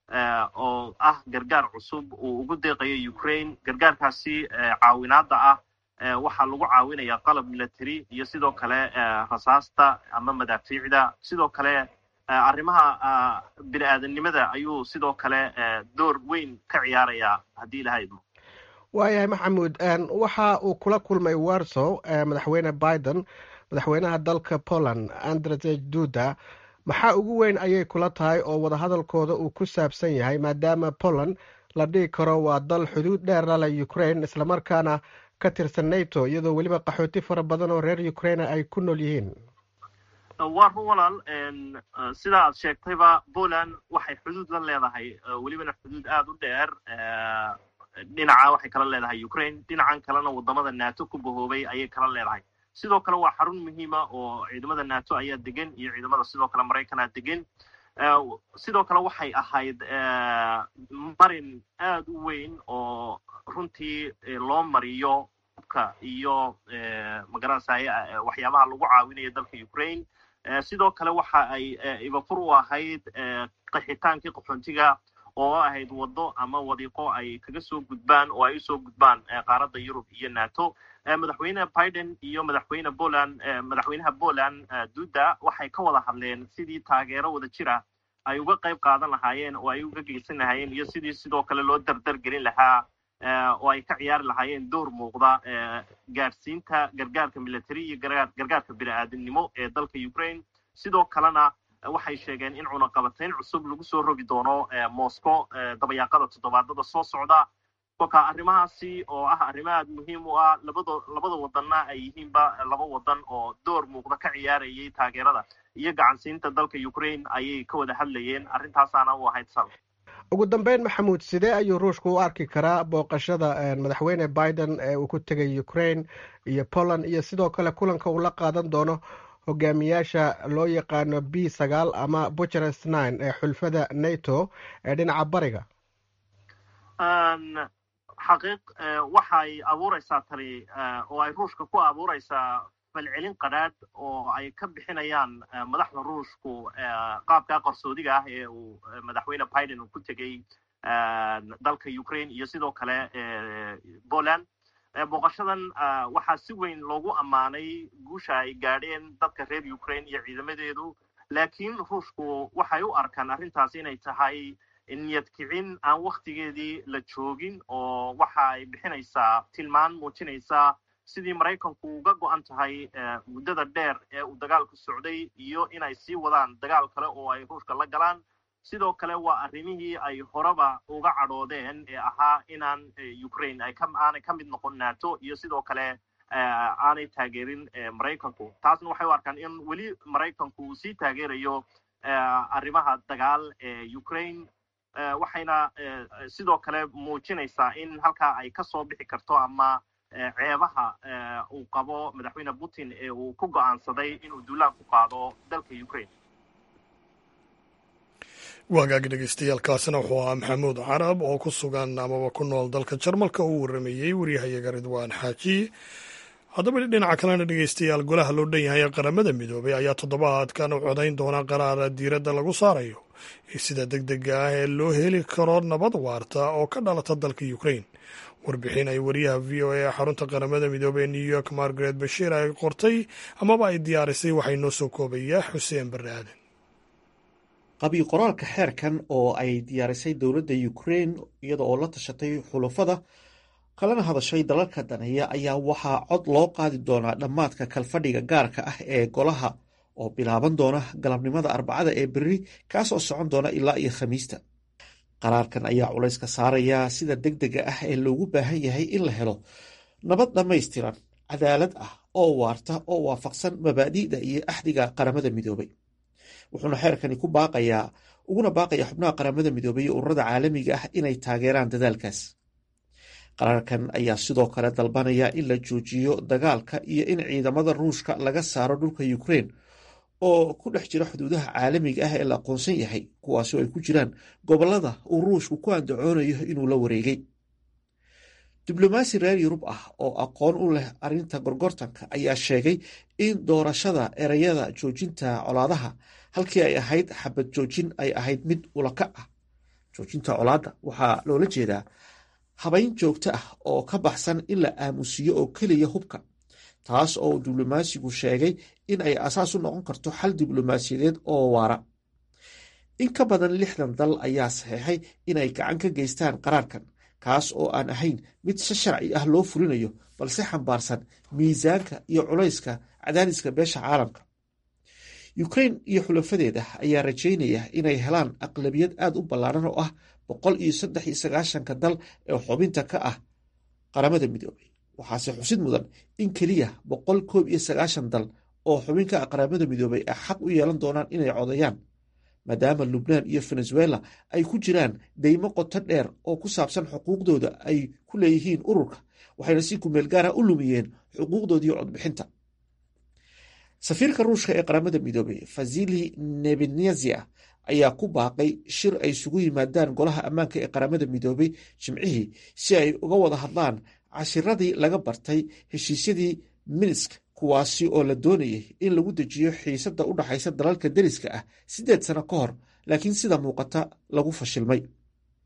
oo ah gargaar cusub uu ugu deeqayo ukraine gargaarkaasi caawinaadda ah waxaa lagu caawinayaa qalab military iyo sidoo kale rasaasta ama madaafiicda sidoo kale arrimaha bini aadamnimada ayuu sidoo kale door weyn ka ciyaarayaa haddii ilaha idmo
waayahay maxamuud waxa uu kula kulmay warsow madaxweyne biden madaxweynaha dalka poland andrzej duda maxaa ugu weyn ayay kula tahay oo wadahadalkooda uu ku saabsan yahay maadaama poland la dhihi karo waa dal xuduud dheer la leh ukraine islamarkaana ka tirsan nato iyadoo weliba qaxooti fara badan oo reer ukraina ay ku nool yihiin
waa run walaal sida aad sheegtayba poland waxay xuduud la leedahay welibana xuduud aada u dheer dhinaca waxay kala leedahay ukraine dhinacan kalena wadamada nato ku bahoobay ayay kala leedahay sidoo kale waa xarun muhiima oo ciidamada nato ayaa degan iyo ciidamada sidoo kale maraykanaa degan sidoo kale waxay ahayd marin aad u weyn oo runtii loo mariyo hubka iyo magaranaysa waxyaabaha lagu caawinayo dalka ukraine sidoo kale waxa ay ibafur u ahayd qaxitaankii qaxoontiga oo ahayd waddo ama wadiiqo ay kaga soo gudbaan oo ay usoo gudbaan qaaradda yurub iyo nato madaxweyne biden iyo madaxweyne poland madaxweynaha poland duda waxay ka wada hadleen sidii taageero wada jira ay uga qayb qaadan lahaayeen oo ay uga geysan lahaayeen iyo sidii sidoo kale loo dardar gelin lahaa oo ay ka ciyaari lahaayeen door muuqda gaadhsiinta gargaarka military iyo gargaarka bini-aadamnimo ee dalka ukraine sidoo kalena waxay sheegeen in cunaqabatayn cusub lagu soo rogi doono moscow dabayaaqada toddobaadada soo socda kolka arrimahaasi oo ah arrimo aad muhiim u ah labada labada wadanna ay yihiinba laba wadan oo door muuqda ka ciyaarayay taageerada iyo gacansiinta dalka ukraine ayay ka wada hadlayeen arrintaasaana u ahayd sal
ugu dambeyn maxamuud sidee ayuu ruushku u arki karaa booqashada madaxweyne biden ee uu ku tegay ukraine iyo poland iyo sidoo kale kulanka uu la qaadan doono hogaamiyaasha loo yaqaano b sagaal ama bucharest nine ee xulfada nato ee dhinaca bariga
xaqiiq waxay abuureysaa tani oo ay ruushka ku abuureysaa falcelin qadhaadh oo ay ka bixinayaan madaxda ruushku qaabkaa qarsoodiga ah ee uu madaxweyne biden uu ku tegey dalka ukraine iyo sidoo kale poland booqashadan waxaa si weyn loogu ammaanay guusha ay gaadheen dadka reer ukraine iyo ciidamadeedu laakiin ruushku waxay u arkaan arrintaas inay tahay niyad kicin aan waktigeedii la joogin oo waxa ay bixinaysaa tilmaan muujinaysaa sidii maraykanku uga go-an tahay muddada dheer ee uu dagaalku socday iyo inay sii wadaan dagaal kale oo ay ruushka la galaan sidoo kale waa arrimihii ay horeba uga cadhoodeen ee ahaa inaan ukraine ay aanay ka mid noqon nato iyo sidoo kale aanay taageerin maraykanku taasna waxay u arkaan in weli maraykanku uu sii taageerayo arrimaha dagaal ee ukraine waxayna sidoo kale muujinaysaa in halkaa ay ka soo bixi karto ama ceebaha uu qabo madaxweyne putin ee uu ku go'aansaday inuu duulaan ku qaado dalka ukraine
waagaagi dhegeystayaaalkaasina wuxuu ahaa maxamuud carab oo ku sugan amaba ku nool dalka jarmalka uu warameeyey waryahayaga ridwaan xaaji haddaba dhinaca kalena dhegeystayaal golaha loo dhan yahay ee qaramada midoobay ayaa toddobaadkan u codayn doona qaraara diiradda lagu saarayo sida deg dega ah ee loo heli karo nabad waarta oo ka dhalata dalka ukraine warbixin ay wariyaha v o a ee xarunta qaramada midoobey ee new york margaret bashiir ay qortay amaba ay diyaarisay waxay noo soo koobaya xuseen barre aadan
qabiil qoraalka xeerkan oo ay diyaarisay dowladda ukraine iyada oo la tashatay xulafada kalena hadashay dalalka daneeya ayaa waxaa cod loo qaadi doonaa dhammaadka kalfadhiga gaarka ah ee golaha oo bilaaban doona galabnimada arbacada ee berri kaasoo socon doona ilaa iyo khamiista qaraarkan ayaa culayska saaraya sida deg dega ah ee loogu baahan yahay in la helo nabad dhammaystiran cadaalad ah oo waarta oo waafaqsan mabaadi'da iyo axdiga qaramada midoobay wuxuuna xeerkani ku baaqayaa uguna baaqaya xubnaha qaramada midoobay iyo ururada caalamiga ah inay taageeraan dadaalkaas qaraarkan ayaa sidoo kale dalbanaya in la joojiyo dagaalka iyo in ciidamada ruushka laga saaro dhulka ukraine oo ku dhex jira xuduudaha caalamiga ah ee la aqoonsan yahay kuwaasoo ay ku jiraan gobolada uu ruushku ku andacoonayo inuu la wareegay diblomaasi reer yurub ah oo aqoon u leh arrinta gorgortanka ayaa sheegay in doorashada ereyada joojinta colaadaha halkii ay ahayd xabad joojin ay ahayd mid ulakac ah joojinta colaadda waxaa loola jeedaa habayn joogto ah oo ka baxsan in la aamusiyo oo keliya hubka taas oo diblomaasigu sheegay in ay asaas u noqon karto xal diblomaasiyadeed oo waara in ka badan lixdan dal ayaa saxeexay inay gacan ka geystaan qaraarkan kaas oo aan ahayn mid si sharci ah loo fulinayo balse xambaarsan miisaanka iyo culayska cadaadiska beesha caalamka ukraine iyo xulafadeeda ayaa rajaynaya inay helaan aqlabiyad aad u ballaaran oo ah boqol iyo saddex iyo sagaashanka dal ee xubinta ka ah qaramada midoobay waxaase xusid mudan in keliya boqol koob iyo sagaashan dal oo xubin ka ah qaramada midoobay ay xaq u yeelan doonaan inay codayaan maadaama lubnaan iyo venezuela ay ku jiraan deymo qoto dheer oo ku saabsan xuquuqdooda ay ku leeyihiin ururka waxayna si kumeel gaara u lumiyeen xuquuqdoodii codbixinta safiirka ruushka ee qaramada midoobey fazili nebenezia ayaa ku baaqay shir ay isugu yimaadaan golaha ammaanka ee qaramada midoobey jimcihii si ay uga wada hadlaan cashiradii laga bartay heshiisyadii minsk kuwaasi oo la doonayay in lagu dejiyo xiisadda u dhaxaysa dalalka deriska ah siddeed sano ka hor laakiin sida muuqata lagu fashilmay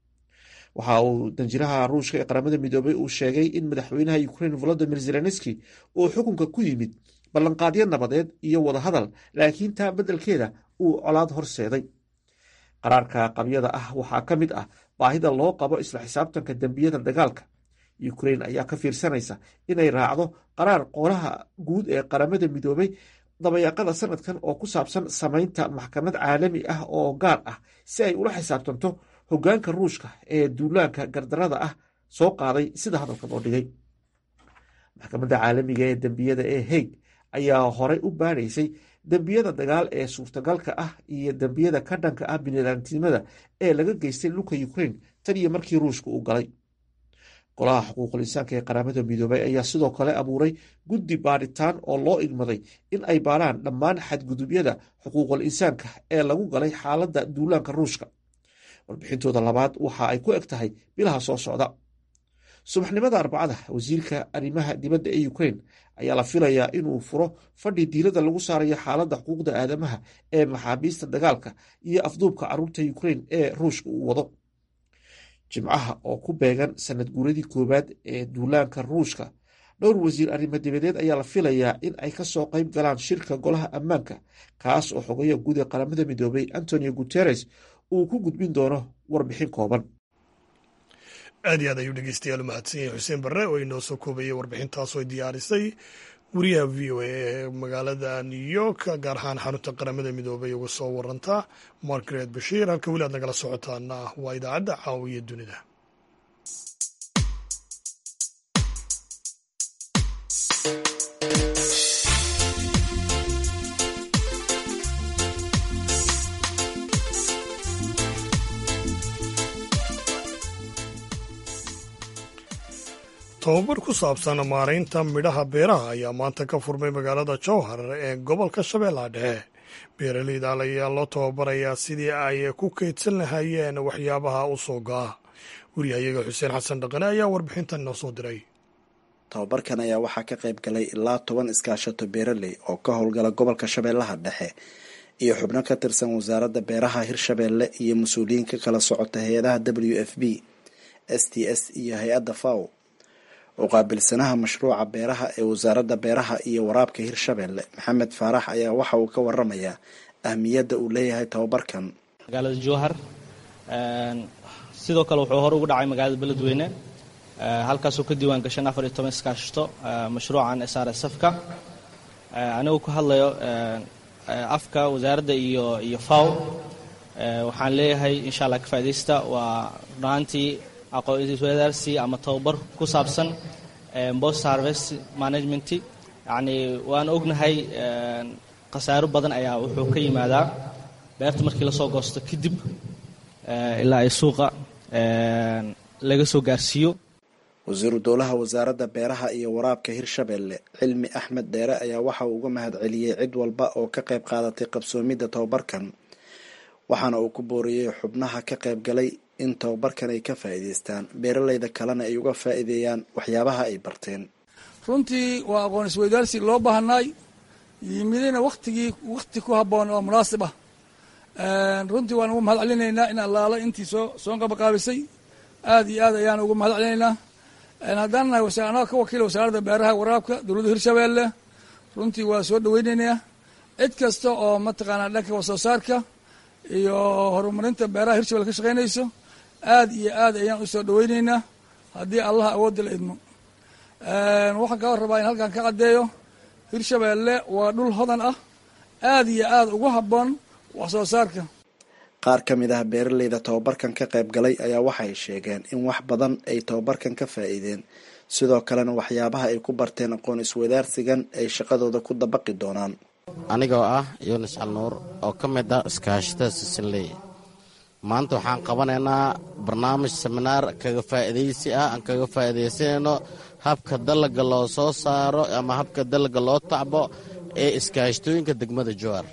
waxa uu danjiraha ruushka ee qaramada midoobay uu sheegay in madaxweynaha ukrain volodimir zelenski uu xukunka ku yimid ballanqaadyo nabadeed iyo wadahadal laakiin taa beddelkeeda uu colaad horseeday qaraarka qabyada ah waxaa ka mid ah baahida loo qabo isla xisaabtanka dembiyada dagaalka ukrain ayaa ka fiirsanaysa inay raacdo qaraar qolaha guud ee qaramada midoobay dabayaaqada sanadkan oo ku saabsan samaynta maxkamad caalami ah oo gaar ah si ay ula xisaabtanto hoggaanka ruushka ee duulaanka gardarada ah soo qaaday sida hadalka loo dhigay maxkamadda caalamiga ee dembiyada ee haig ayaa horey u baadhaysay dembiyada dagaal ee suurtagalka ah iyo dembiyada ka dhanka ah biniaadamtinimada ee laga geystay dhulka ukrain tan iyo markii ruushka uu galay golaha xuquuqul insaanka ee qaramada midoobay ayaa sidoo kale abuuray guddi baadhitaan oo loo igmaday in ay baadhaan dhammaan xadgudubyada xuquuqul insaanka ee lagu galay xaaladda duulaanka ruushka warbixintooda labaad waxa ay ku eg tahay bilaha soo socda subaxnimada arbacada wasiirka arrimaha dibadda ee ukrain ayaa la filayaa inuu furo fadhi diilada lagu saarayo xaaladda xuquuqda aadamaha ee maxaabiista dagaalka iyo afduubka caruurta ukrain ee ruushka uu wado jimcaha oo ku beegan sanad guuradii koowaad ee duulaanka ruushka dhowr wasiir arrimo dibadeed ayaa la filayaa in ay kasoo qayb galaan shirka golaha ammaanka kaas oo xogayo guud ee qaramada midoobay antonio guteres uu ku gudbin doono warbixin kooban
aad iyo aad ayuu dhegeystayaal u mahadsan yahay xuseen barre oo inoo soo koobayay warbixintaasoo diyaarisay wariyaha v o a ee magaalada new york gaar ahaan xarunta qaramada midoobay uga soo waranta margaret bashiir halka weli aad nagala socotaana waa idaacadda caawiya dunida tobabar ku saabsan maaraynta midhaha beeraha ayaa maanta ka furmay magaalada jowhar ee gobolka shabeellaha dhexe beeraleyda ayaa loo tababarayaa sidii ay ku kaydsan lahaayeen waxyaabaha u soo go'a wariyahayaga xuseen xasan dhaqane ayaa warbixintan inoo soo diray
tababarkan ayaa waxaa ka qayb galay ilaa toban iskaashato beeraley oo ka howlgala gobolka shabeellaha dhexe iyo xubno ka tirsan wasaaradda beeraha hirshabeelle iyo mas-uuliyiin ka kala socota hay-adaha w f b s t s iyo hay-adda faw oo qaabilsanaha mashruuca beeraha ee wasaaradda beeraha iyo waraabka hirshabeelle maxamed faarax ayaa waxa uu ka waramayaa ahmiyadda uu leeyahay tababarkan
magaalada jowhar sidoo kale wuxuu hore ugu dhacay magaalada beledweyne halkaasoo ka diiwaan gashan afar iyo toban iskaashito mashruucan s r s fka anigu ku hadlayo afka wasaaradda iyo iyo faw waxaan leeyahay insha allah ka faa'idaysta waa runaantii aqoon-iswadaarsi ama tababar ku saabsan post harvest management yacni waan ognahay khasaaro badan ayaa wuxuu ka yimaadaa beerta markii lasoo goosto kadib ilaa ay suuqa laga soo gaarsiiyo
wasiiru dowlaha wasaaradda beeraha iyo waraabka hirshabeelle cilmi axmed dheere ayaa waxa uu uga mahad celiyey cid walba oo ka qayb qaadatay qabsoomidda tababarkan waxaana uu ku booriyey xubnaha ka qayb galay in tababarkan ay ka faa'iidaystaan beeraleyda kalena ay uga faa'iideeyaan waxyaabaha ay barteen
runtii waa aqoon isweydaarsi loo baahnaay yimidina waktigii wakti ku habboon oo munaasib ah runtii waan ugu mahad celinaynaa in allaala intii soo soo qabaqaabisay aad iyo aad ayaan ugu mahad celinaynaa haddaan nahay anaa ka wakiila wasaaradda beeraha waraabka dowladda hirshabeelle runtii waa soo dhaweynaynaa cid kasta oo mataqaanaa dhanka wax soo saarka iyo horumarinta beeraha hirshabelle ka shaqaynayso aad iyo aad ayaan usoo dhaweyneynaa haddii allah awoodda la idmo waxaan kaa rabaa in halkan ka caddeeyo hirshabeelle waa dhul hodan ah aad iyo aad ugu habboon wax soo saarka
qaar ka mid ah beeraleyda tababarkan ka qayb galay ayaa waxay sheegeen in wax badan ay tababarkan ka faa'iideen sidoo kalena waxyaabaha ay ku barteen aqoon iswadaarsigan ay shaqadooda ku dabaqi doonaan
anigoo ah yunis calnuur oo ka mid ah iskaashatada sisinley maanta waxaan qabanaynaa barnaamij seminaar kaga faa'iidaysi ah aan kaga faa'iidaysanayno habka dalaga loo soo saaro ama habka dalaga loo tacbo ee iskaashatooyinka degmada jowar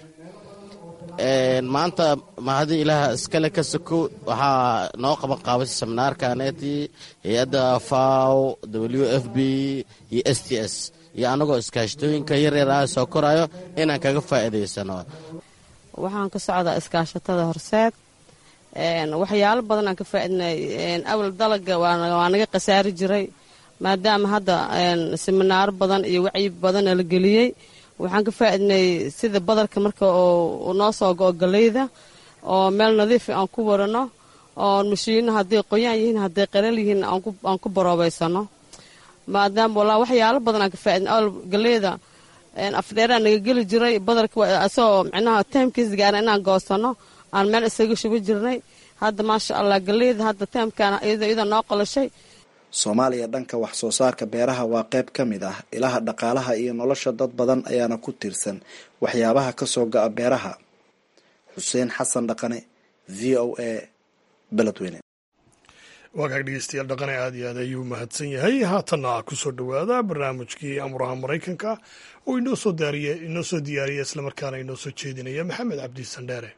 maanta mahadii ilaaha iskale ka sokow waxaa noo qaban qaabasa seminaarkaneetii hay-adda faw w f b iyo s t s iyo annagoo iskaashatooyinka yaryar ah soo korayo inaan kaga faa'iidaysano
waxaan ka socdaa iskaashatada horseed waxyaalo badan aan ka faaidnay awal dalaga waa naga khasaari jiray maadaama hadda siminaaro badan iyo wacyi badana la geliyey waxaan ka faaidnay sida badarka marka oo noo soo go-o galeyda oo meel nadiifa aan ku warano oo mashiino hadday qoyaan yihiin hadday qalal yihiin aan ku baroobaysano maadaama walaa waxyaalo badan aan ka faaidnay awal galeyda afdheeraa naga geli jiray badarka asagoo micnaha taamkiis gaara inaan goosano aan meel isaga shuba jirnay hadda maasha allah galeyda hadda taamkaan iyadoo noo qolashay
soomaaliya dhanka wax soo saarka beeraha waa qayb ka mid ah ilaha dhaqaalaha iyo nolosha dad badan ayaana ku tiirsan waxyaabaha kasoo go-a beeraha xuseen xasan dhaqane v o a beledweyne
waa kaag dhegeystayaal dhaqane aad iyo aad ayuu mahadsan yahay haatanna kusoo dhowaada barnaamijkii amuraha maraykanka oo inoo soo daariye inoo soo diyaariya islamarkaana inoo soo jeedinaya maxamed cabdi sandheere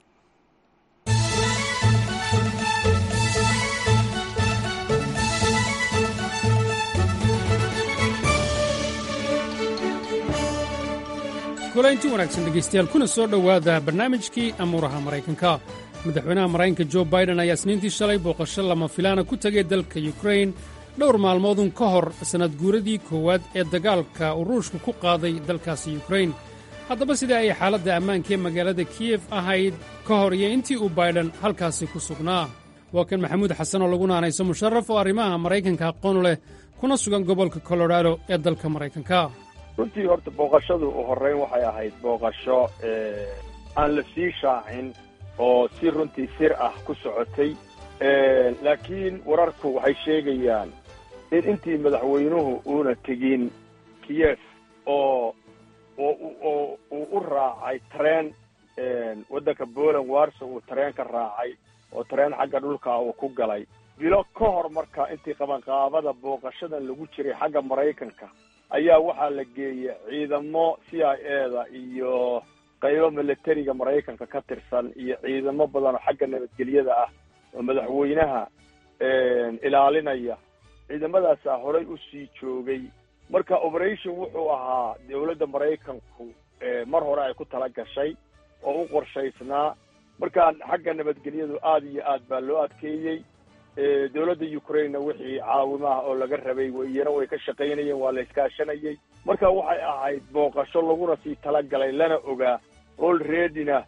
kulaynti wanaagsan dhegaystayaal kuna soo dhowaada barnaamijkii amuuraha maraykanka madaxweynaha maraykanka jo baiden ayaa isniintii shalay booqasho lama filaana ku tegay dalka yukrain dhowr maalmoodun ka hor sannad guuradii koowaad ee dagaalka uu ruushku ku qaaday dalkaasi yukrain haddaba sidai ay xaaladda ammaanka ee magaalada kiyef ahayd ka hor iyo intii uu baiden halkaasi ku sugnaa waa kan maxamuud xasan oo lagu naanayso musharaf oo arrimaha maraykanka aqoonu leh kuna sugan gobolka kolorado ee dalka maraykanka
runtii horta booqashadu u horreyn waxay ahayd booqasho aan la sii shaacin oo si runtii sir ah ku socotay laakiin wararku waxay sheegayaan in intii madaxweynuhu uuna tegin kiyef oo oo uu u raacay tareen waddanka poland warso uu tareen ka raacay oo tareen xagga dhulka uu ku galay bilo ka hor marka intii qabanqaabada booqashadan lagu jiray xagga maraykanka ayaa waxaa la geeyey ciidamo c i eda iyo qaybo militariga maraykanka ka tirsan iyo ciidamo badan oo xagga nabadgelyada ah oo madaxweynaha ilaalinaya ciidamadaasaa horay usii joogay marka operation wuxuu ahaa dawladda maraykanku mar hore ay ku tala gashay oo u qorshaysnaa markaa xagga nabadgelyadu aada iyo aad baa loo adkeeyey dawladda ukrainena wixii caawimaha oo laga rabay iyana way ka shaqaynayeen waa la iskaashanayay marka waxay ahayd booqasho laguna sii talagalay lana ogaa olreadyna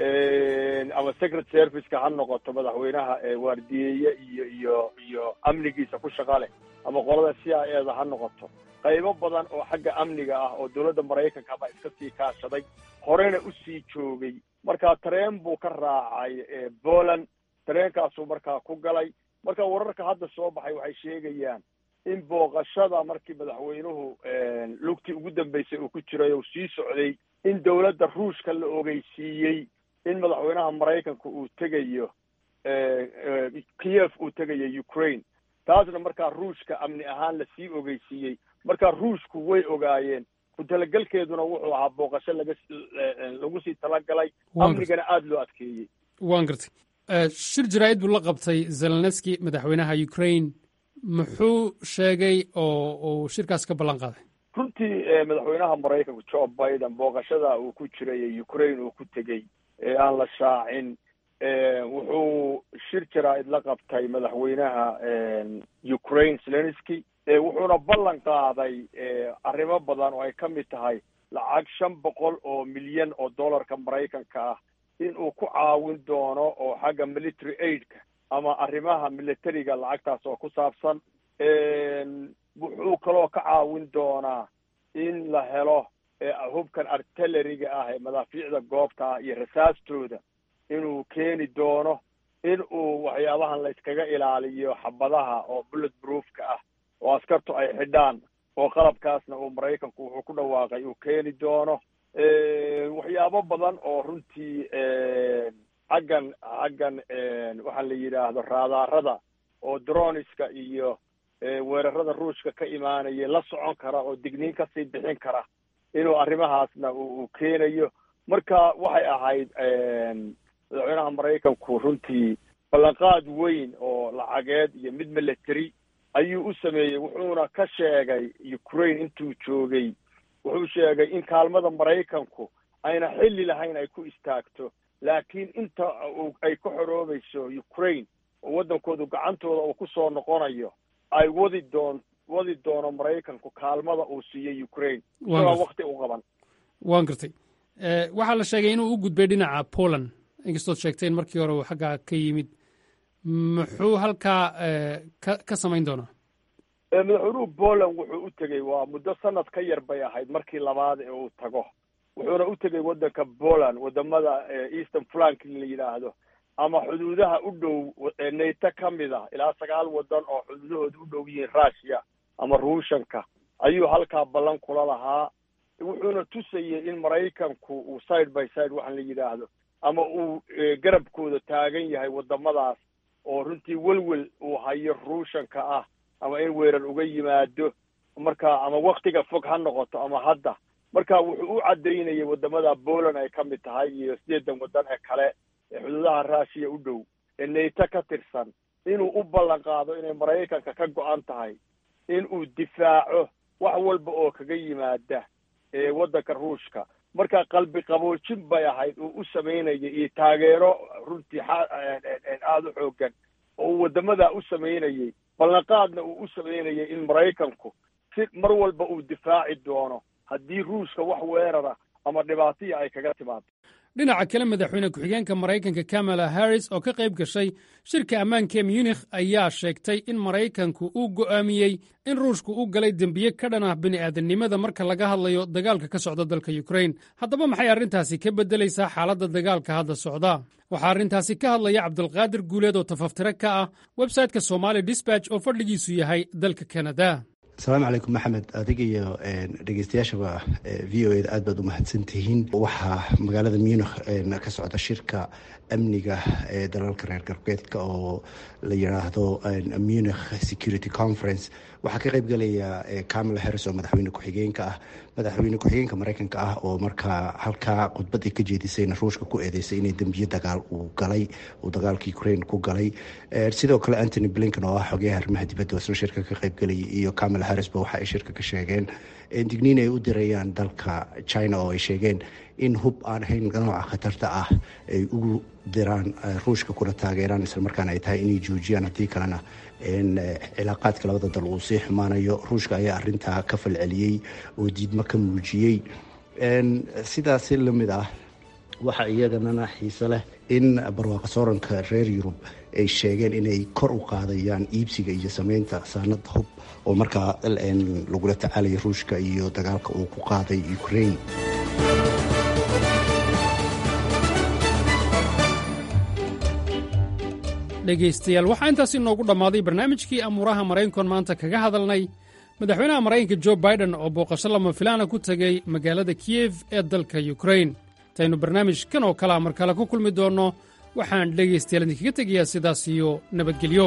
ama secret serviceka ha noqoto madaxweynaha waardiyeeye iyo iyo iyo amnigiisa ku shaqa leh ama qolada c i eda ha noqoto qaybo badan oo xagga amniga ah oo dawladda maraykanka baa iska sii kaashaday horena usii joogay marka tareen buu ka raacay poland tareenkaasuu markaa ku galay marka wararka hadda soo baxay waxay sheegayaan in booqashada markii madaxweynuhu lugtii ugu dambeysay uu ku jiray oo sii socday in dawladda ruushka la ogeysiiyey in madaxweynaha maraykanka uu tegayo kiev uu tegayo ukraine taasna markaa ruushka amni ahaan lasii ogeysiiyey marka ruushku way ogaayeen ku talagelkeeduna wuxuu ahaa booqasho laga lagu sii talagalay amnigana aada loo adkeeyey
waan gartay shir jaraa'id buu la qabtay zelenski madaxweynaha ukraine muxuu sheegay oo uu shirkaas ka ballan qaaday
runtii madaxweynaha maraykanka joe biden booqashada uu ku jiray ukraine uu ku tegey ee aan la shaacin wuxuu shir jaraa'id la qabtay madaxweynaha ukraine zelenski wuxuuna ballan qaaday arrimo badan oo ay ka mid tahay lacag shan boqol oo milyan oo dollarka maraykanka ah in uu ku caawin doono oo xagga military aidka ama arrimaha militariga lacagtaas oo ku saabsan wuxuu kaloo ka caawin doonaa in la helo hubkan artilleriga ah ee madaafiicda goobta ah iyo rasaastooda inuu keeni doono in uu waxyaabahan la iskaga ilaaliyo xabadaha oo bullet proofka ah oo askartu ay xidhaan oo qalabkaasna uu maraykanku wuxuu ku dhawaaqay uu keeni doono waxyaabo badan oo runtii xaggan xaggan waxaa la yidhaahdo raadaarada oo droniska iyo weerarada ruushka ka imaanaya la socon kara oo digniin kasii bixin kara inuu arrimahaasna uu keenayo marka waxay ahayd madaxweynaha maraykanku runtii ballanqaad weyn oo lacageed iyo mid military ayuu u sameeyey wuxuuna ka sheegay ukraine intuu joogay wuxuu sheegay in kaalmada maraykanku ayna xilli lahayn ay ku istaagto laakiin inta ay ka xoroobayso ukraine oo waddankoodu gacantooda uu ku soo noqonayo ay wadi doon wadi doono maraykanku kaalmada uu siiyo ukraine isagoo wakti u qaban
waan gartay waxaa la sheegay inuu u gudbay dhinaca poland inkastood sheegteen markii hore uu xaggaa ka yimid muxuu halkaa ka samayn doonaa
madaxweynuhu poland wuxuu u tegey waa muddo sanad ka yar bay ahayd markii labaad ee uu tago wuxuuna u tegey waddanka poland wadamada eastern flank la yidhaahdo ama xuduudaha u dhow nato ka mid ah ilaa sagaal waddan oo xuduudahooda u dhow yihiin russia ama ruushanka ayuu halkaa ballan kula lahaa wuxuuna tusayey in maraykanku uu side by side waxaan la yidhaahdo ama uu garabkooda taagan yahay waddamadaas oo runtii welwel uu hayo ruushanka ah ama in weerar uga yimaado marka ama waktiga fog ha noqoto ama hadda marka wuxuu u caddaynayay waddamada poland ay ka mid tahay iyo sideedan waddan ee kale ee xuduudaha russiya u dhow ee nato ka tirsan inuu u ballan qaado inay maraykanka ka go-an tahay in uu difaaco wax walba oo kaga yimaada ee waddanka ruushka marka qalbi qaboojin bay ahayd uu u samaynayay iyo taageero runtii aada u xoogan oo uu waddamadaa u samaynayey ballanqaadna uu u samaynayay in maraykanku si mar walba uu difaaci doono haddii ruushka wax weerara ama dhibaatiya ay kaga timaado
dhinaca kale madaxweyne ku-xigeenka maraykanka kamala harris oo ka qayb gashay shirka ammaanka ee munikh ayaa sheegtay in maraykanku uu go'aamiyey in ruushku u galay dembiye ka dhan ah bini'aadannimada marka laga hadlayo dagaalka ka socda dalka yukrain haddaba maxay arrintaasi ka beddelaysaa xaaladda dagaalka hadda socda waxaa arrintaasi ka hadlaya cabdulqaadir guuleed oo tafaftire ka ah websayteka somali disbatch oo fadhigiisu yahay dalka kanada
asalaamu calaykum maxamed adiga iyo dhegeystayaashaba v o eda aad baad u mahadsan tihiin waxaa magaalada munikh ka socda shirka amniga ee dalalka reer galbeedka oo la yidhaahdo munikh security conference waxaa ka qaybgelaya camala harris oo madaxweyne ku-xigeenka ah madaxweyne ku-xigeenka mareykanka ah oo markaa halkaa khudbadii ka jeedisayna ruushka ku eedeysay inay dembiye dagaal uu galay uu dagaalka ukraine ku galay sidoo kale antony blinken oo ah xogeyaha arrimaha dibadda oo isna shirka ka qaybgelaya iyo camala harrisba waxa ay shirka ka sheegeen digniin ay u dirayaan dalka china oo ay sheegeen in hub aan ahayn nooca khatarta ah ay ugu diraan ruushka kuna taageeraan islamarkaana ay tahay inay joojiyaan haddii kalena cilaaqaadka labada dal uu sii xumaanayo ruushka ayaa arintaa ka falceliyey oo diidmo ka muujiyey sidaasi lamid ah waxaa iyaganana xiise leh in barwaaqa sooranka reer yurub ay sheegeen inay kor u qaadayaan iibsiga iyo sameynta saanada hub oo markaa lagula tacaalaya ruushka iyo dagaalka uu ku qaaday ukraine
dhegaystayaal waxaa intaas inoogu dhammaaday barnaamijkii amuuraha maraykankoon maanta kaga hadalnay madaxweynaha maraykanka jo baiden oo booqasho lama filaana ku tegey magaalada kiyef ee dalka yukrain intaynu barnaamijkan oo kalea mar kale ku kulmi doonno waxaan dhegaystayaal idinkaga tegayaa sidaas iyo nabadgelyo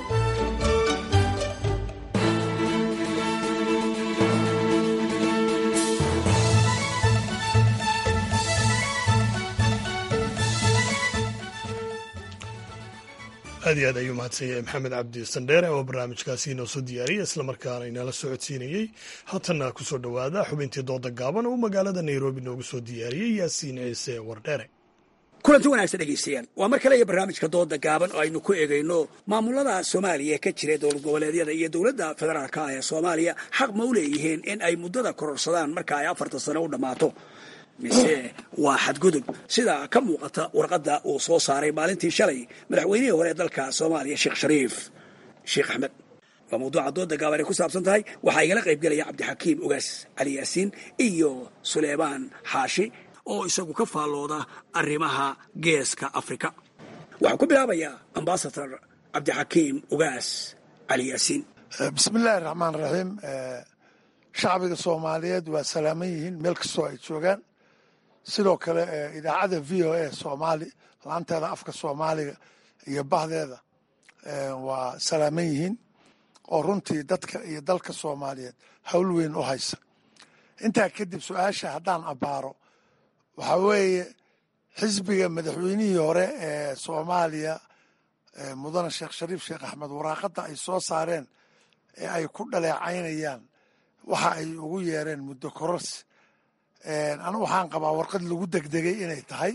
aad iyo aad ayuu mahadsan yahay maxamed cabdi sandheere oo barnaamijkaasi inoo soo diyaariyey islamarkaana inala socodsiinayey haatanna ku soo dhowaada xubintii dooda gaaban oo magaalada nairobi noogu soo diyaariyey yaasiin ciise wardheere
kulanti wanaagsan dhegaystayaal waa mar kale iyo barnaamijka dooda gaaban oo aynu ku eegayno maamulada soomaaliya ka jira dowlad goboleedyada iyo dowladda federaalka ah ee soomaaliya xaq ma u leeyihiin in ay muddada kororsadaan marka ay afartan sano u dhammaato mise waa xadgudub sida ka muuqata warqadda uu soo saaray maalintii shalay madaxweynihii hore ee dalka soomaaliya sheekh shariif sheekh axmed waa mawduuca dooda gaaban ay ku saabsan tahay waxaa igala qaybgelaya cabdixakiim ogaas cali yaasiin iyo suleymaan xaashi oo isagu ka faallooda arrimaha geeska afrika waxaan ku bilaabayaa ambasador cabdixakiim ogaas cali yaasiin
bismillaahi raxmaan raxiim shacbiga soomaaliyeed waa salaaman yihiin meel kastoo ay joogaan sidoo kale idaacadda v o a soomaali laanteeda afka soomaaliga iyo bahdeeda waa salaaman yihiin oo runtii dadka iyo dalka soomaaliyeed howl weyn u haysa intaa kadib su-aasha haddaan abbaaro waxaa weeye xisbiga madaxweynihii hore ee soomaaliya mudane sheekh shariif sheekh axmed waraaqadda ay soo saareen ee ay ku dhaleecaynayaan waxa ay ugu yeereen muddo kororsi anigu waxaan qabaa warqad lagu degdegay inay tahay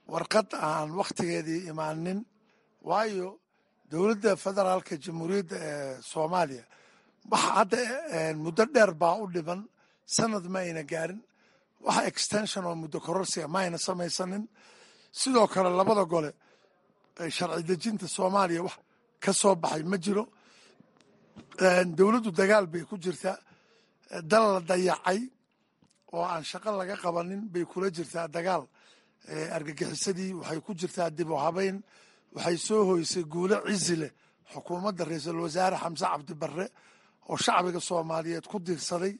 warqad aan wakhtigeedii imaanin waayo dowladda federaalka jamhuuriyadda ee soomaaliya waxa hadda muddo dheer baa u dhiban sanad ma ayna gaarin waxa extension oo muddo kororsiga ma ayna samaysanin sidoo kale labada gole sharci dejinta soomaaliya wax ka soo baxay ma jiro dowladdu dagaal bay ku jirtaa dal la dayacay oo aan shaqo laga qabanin bay kula jirtaa dagaal argagixisadii waxay ku jirtaa dib u habeyn waxay soo hoysay guulo cizi leh xukuumadda ra-iisul wasaare xamse cabdi barre oo shacbiga soomaaliyeed ku diirsaday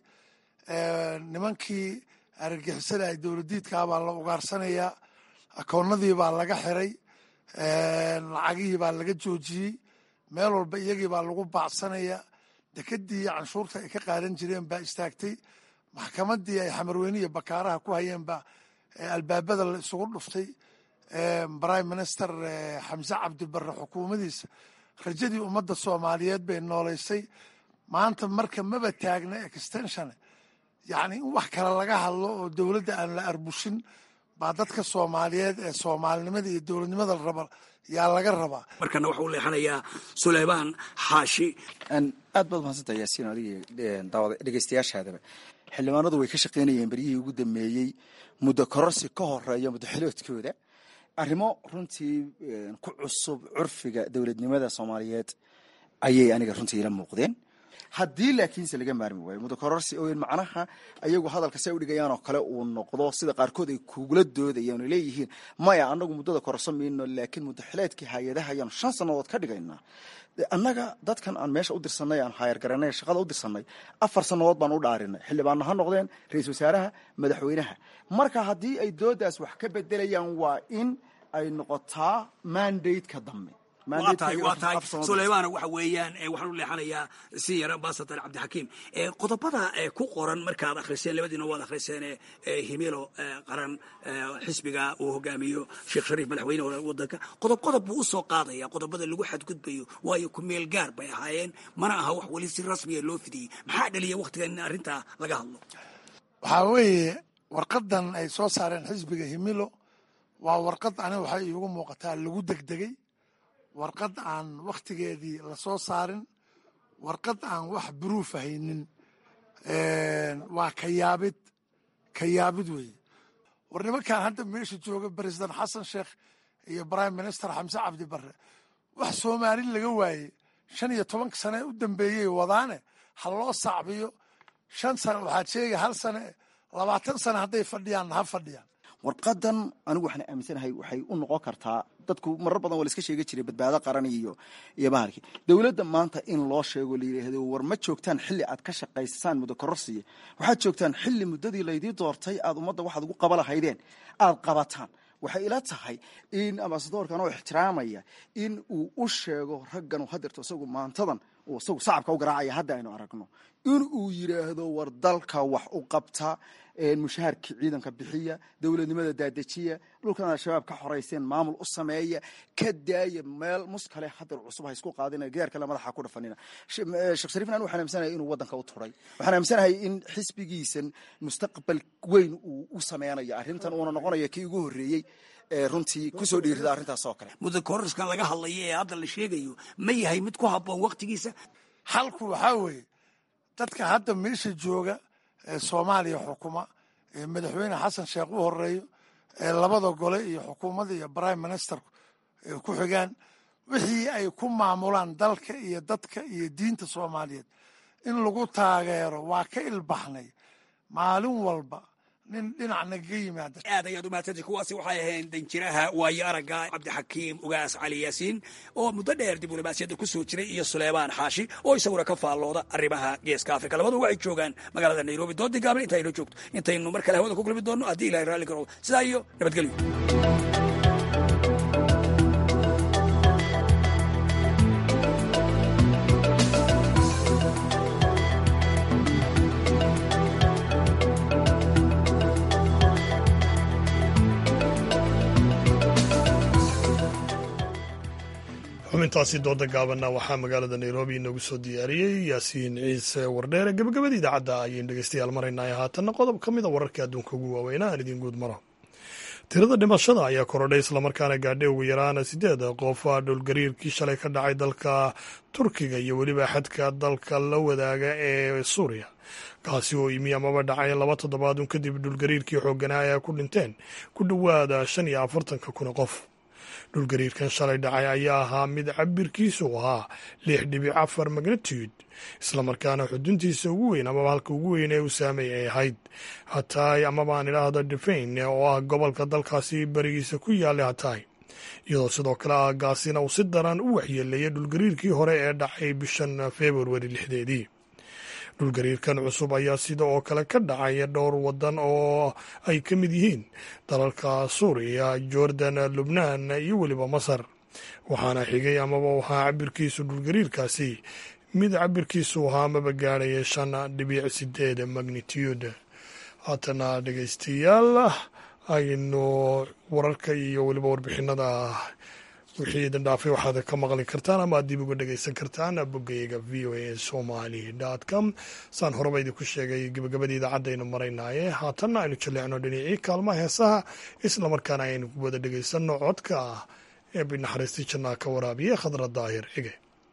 nimankii argagixisada ay dowladiidkaa baa la ugaarsanayaa akoonnadii baa laga xiray lacagihii baa laga joojiyey meel walba iyagii baa lagu baacsanayaa dekedii canshuurta ay ka qaadan jireen baa istaagtay maxkamadii ay xamarweyne iyo bakaaraha ku hayeen baa albaabada la isugu dhuftay prime minister xamse cabdi barre xukuumadiisa rajadii ummadda soomaaliyeed bay nooleysay maanta marka maba taagna extension yacni in wax kale laga hadlo oo dowladda aan la arbushin baa dadka soomaaliyeed ee soomaalinimada iyo dowladnimada la raba yaa laga rabaa
markana waxa u leexanayaa suleymaan xaashi
aad baad umahadsanta yaasiin adig daawada dhegeystayaashaadaba xildhibaanadu way ka shaqaynayeen beryihii ugu dambeeyey muddo kororsi ka horeeya muddo xiloodkooda arrimo runtii ku cusub curfiga dowladnimada soomaaliyeed ayay aniga runtii ila muuqdeen haddii laakiinse laga maarmi waayo muddo kororsi oo macnaha ayagu hadalka say udhigayaan oo kale uu noqdo sida qaarkood ay kugula doodayaan oo leeyihiin maya anagu muddada kororso mayno laakiin muddo xileedkii hay-adaha ayaanu shan sannadood ka dhigaynaa annaga dadkan aan meesha u dirsanay aan haayargaranay shaqada u dirsanay afar sannadood baan u dhaarinay xildhibaanna ha noqdeen ra-iisul wasaaraha madaxweynaha marka haddii ay doodaas wax ka bedelayaan waa in ay noqotaa mandate-ka dambe
waa tahay waa tahay suleymaana waxa weeyaan waxaan u leexanayaa senior ambassador cabdixakiim qodobada ku qoran markaad akhriseen labadiina waad akhriseen himilo qaran xisbiga uu hogaamiyo sheekh shariif madaxweyne wadanka qodob qodob buu usoo qaadaya qodobada lagu xadgudbayo waayo ku meel gaar bay ahaayeen mana aha wax weli si rasmiya loo fidiyey maxaa dhaliya waktigan in arrintaa laga hadlo
waxaa weeye warqadan ay soo saareen xisbiga himilo waa warqad aniga waxay iigu muuqataa lagu degdegay warqad aan wakhtigeedii la soo saarin warqad aan wax buruuf haynin waa kayaabid kayaabid weeye war nimankan hadda meesha jooga president xasan sheekh iyo prime minister xamse cabdi barre wax soomaali laga waayey shan iyo tobanka sane u dambeeyey wadaane ha loo sacbiyo shan sane waxaad sheegay hal sane labaatan sane hadday fadhiyaan ha fadhiyaan
warqadan anigu waxaan aaminsanahay waxay u noqon kartaa dadku marar badan waa la iska sheegi jiray badbaado qaran iyo iyo bahalkii dowladda maanta in loo sheego la yidhaahdo war ma joogtaan xilli aad ka shaqaysaan muddo kororsiya waxaad joogtaan xilli muddadii laydii doortay aad ummadda waxaad ugu qaba lahaydeen aad qabataan waxay ila tahay in ambasadoorkan oo ixtiraamaya in uu u sheego raggan hadeerto isagu maantadan uu isagu sacabka u garaacaya hadda aynu aragno in uu yidhaahdo war dalka wax u qabta mushaharkii ciidanka bixiya dowladnimada daadejiya dhulkan al-shabaab ka xorayseen maamul u sameeya ka daaya meel muskale hadar cusub ha isku qaadina gidaar kale madaxa ku dhafanina sheekh shariifna anu waxaan aaminsanahay inuu waddanka u turay waxaan aaminsanahay in xisbigiisan mustaqbal weyn uu u sameynayo arrintan uuna noqonayo kii ugu horreeyey runtii kusoo dhiirida arrintaas oo kale
muddo kororaskan laga hadlayo ee hadda la sheegayo ma yahay mid ku habboon waktigiisa
xalku waxaa weeye dadka hadda meesha jooga ee soomaaliya xukuma ee madaxweyne xasan sheekh u horeeyo ee labada gole iyo xukuumadda iyo prime minister ku xigaan wixii ay ku maamulaan dalka iyo dadka iyo diinta soomaaliyeed in lagu taageero waa ka ilbaxnay maalin walba nin dhinac nagaga yimaada
aad ayaad u mahadsantay kuwaasi waxay ahayn danjiraha waayo aragga cabdixakiim ugaas cali yaasiin oo muddo dheer diblomaasiyadda ku soo jiray iyo suleymaan xaashi oo isaguna ka faallooda arrimaha geeska afrika labadu waxay joogaan magaalada nairobi doodii gaaban inta aynoo joogto intaynu mar kale hawada ku kulmi doonno haddii ilahay raalli garo sidaa iyo nabadgelyo
xubintaasi dooda gaabanna waxaa magaalada nairobi inoogu soo diyaariyey yaasiin ciise wardheere gebagabada idaacadda ayaynu dhegeystayaal maraynay haatanna qodob ka mida wararka adduunka ugu waaweynaa aan idiin guud maro tirada dhimashada ayaa korodhay islamarkaana gaadhay ugu yaraan sideed qof dhulgariirkii shalay ka dhacay dalka turkiga iyo weliba xadka dalka la wadaaga ee suuriya kaasi oo imi amaba dhacay laba toddobaadun kadib dhulgariirkii xooganaa ay ku dhinteen ku dhowaada shan iyo afartanka kun qof dhulgariirkan shalay dhacay ayaa ahaa mid cabirkiisu ahaa lix dhibic afar magnitude islamarkaana xuduntiisa ugu weyn amaba halka ugu weyn ee uu saameey ay ahayd hataay amaba aan idhaahdo defayn oo ah gobolka dalkaasi berigiisa ku yaallay hataay iyadoo sidoo kale aagaasina uu si daran u waxyeeleeyay dhulgariirkii hore ee dhacay bishan februari lixdeedii dhulgariirkan cusub ayaa sida oo kale ka dhacay dhowr wadan oo ay ka mid yihiin dalalka suuriya jordan lubnaan iyo weliba masar waxaana xigay amaba waxaa cabirkiisu dhulgariirkaasi mid cabirkiisu ahaa amaba gaadhaya shan dhibic sideed magnitude haatana dhegeystayaal aynu wararka iyo weliba warbixinada wixii idin dhaafay waxaad ka maqli kartaan ama aad dib uga dhegeysan kartaan boggayaga v o a somali com saan horeba idinku sheegay gebagabadii idaacadaynu maraynaaye haatanna aynu jaleecno dhinacii kaalmaha heesaha islamarkaana aynu wada dhegeysanno codka ee binaxariistii jannaa ka waraabiye khadra daahir cige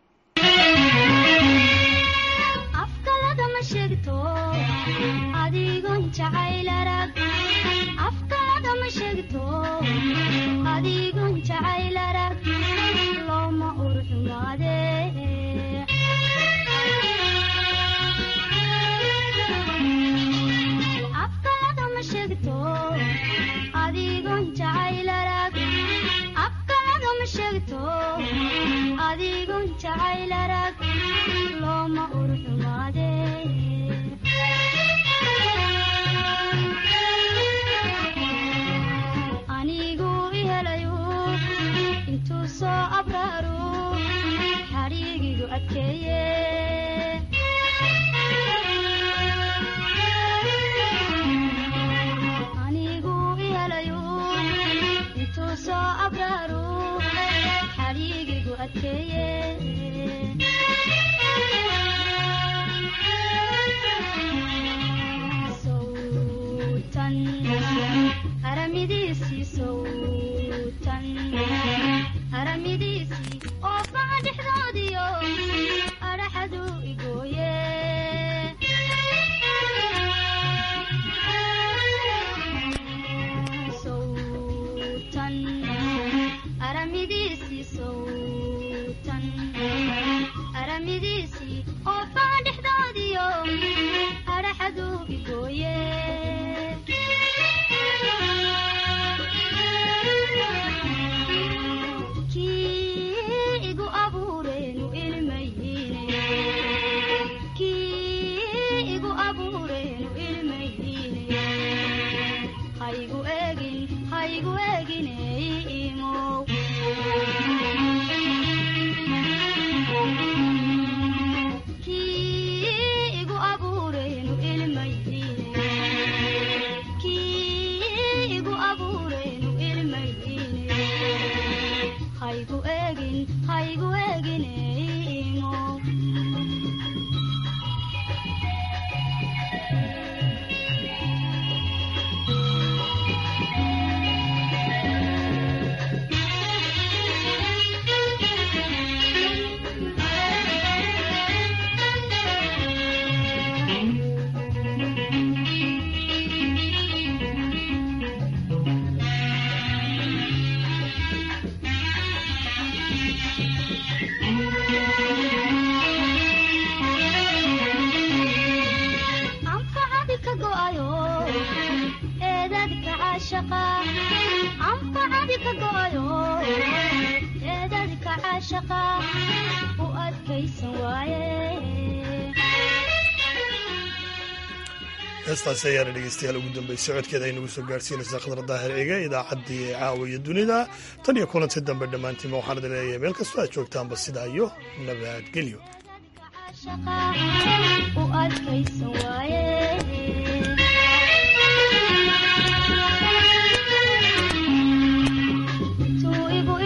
heestaasi ayaana dhegeystayaal ugu dambeysay socodkeeda ay nagu soo gaarhsiinaysaa khadra daahir cige idaacaddii caawa iyo dunida tan iyo kulanti dambe dhammaantiinba waxaan idin leeyahay meel kastoo aad joogtaanba sidaa iyo nabadgelyo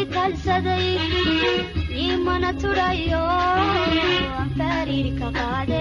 imana turayo anfariirka qaade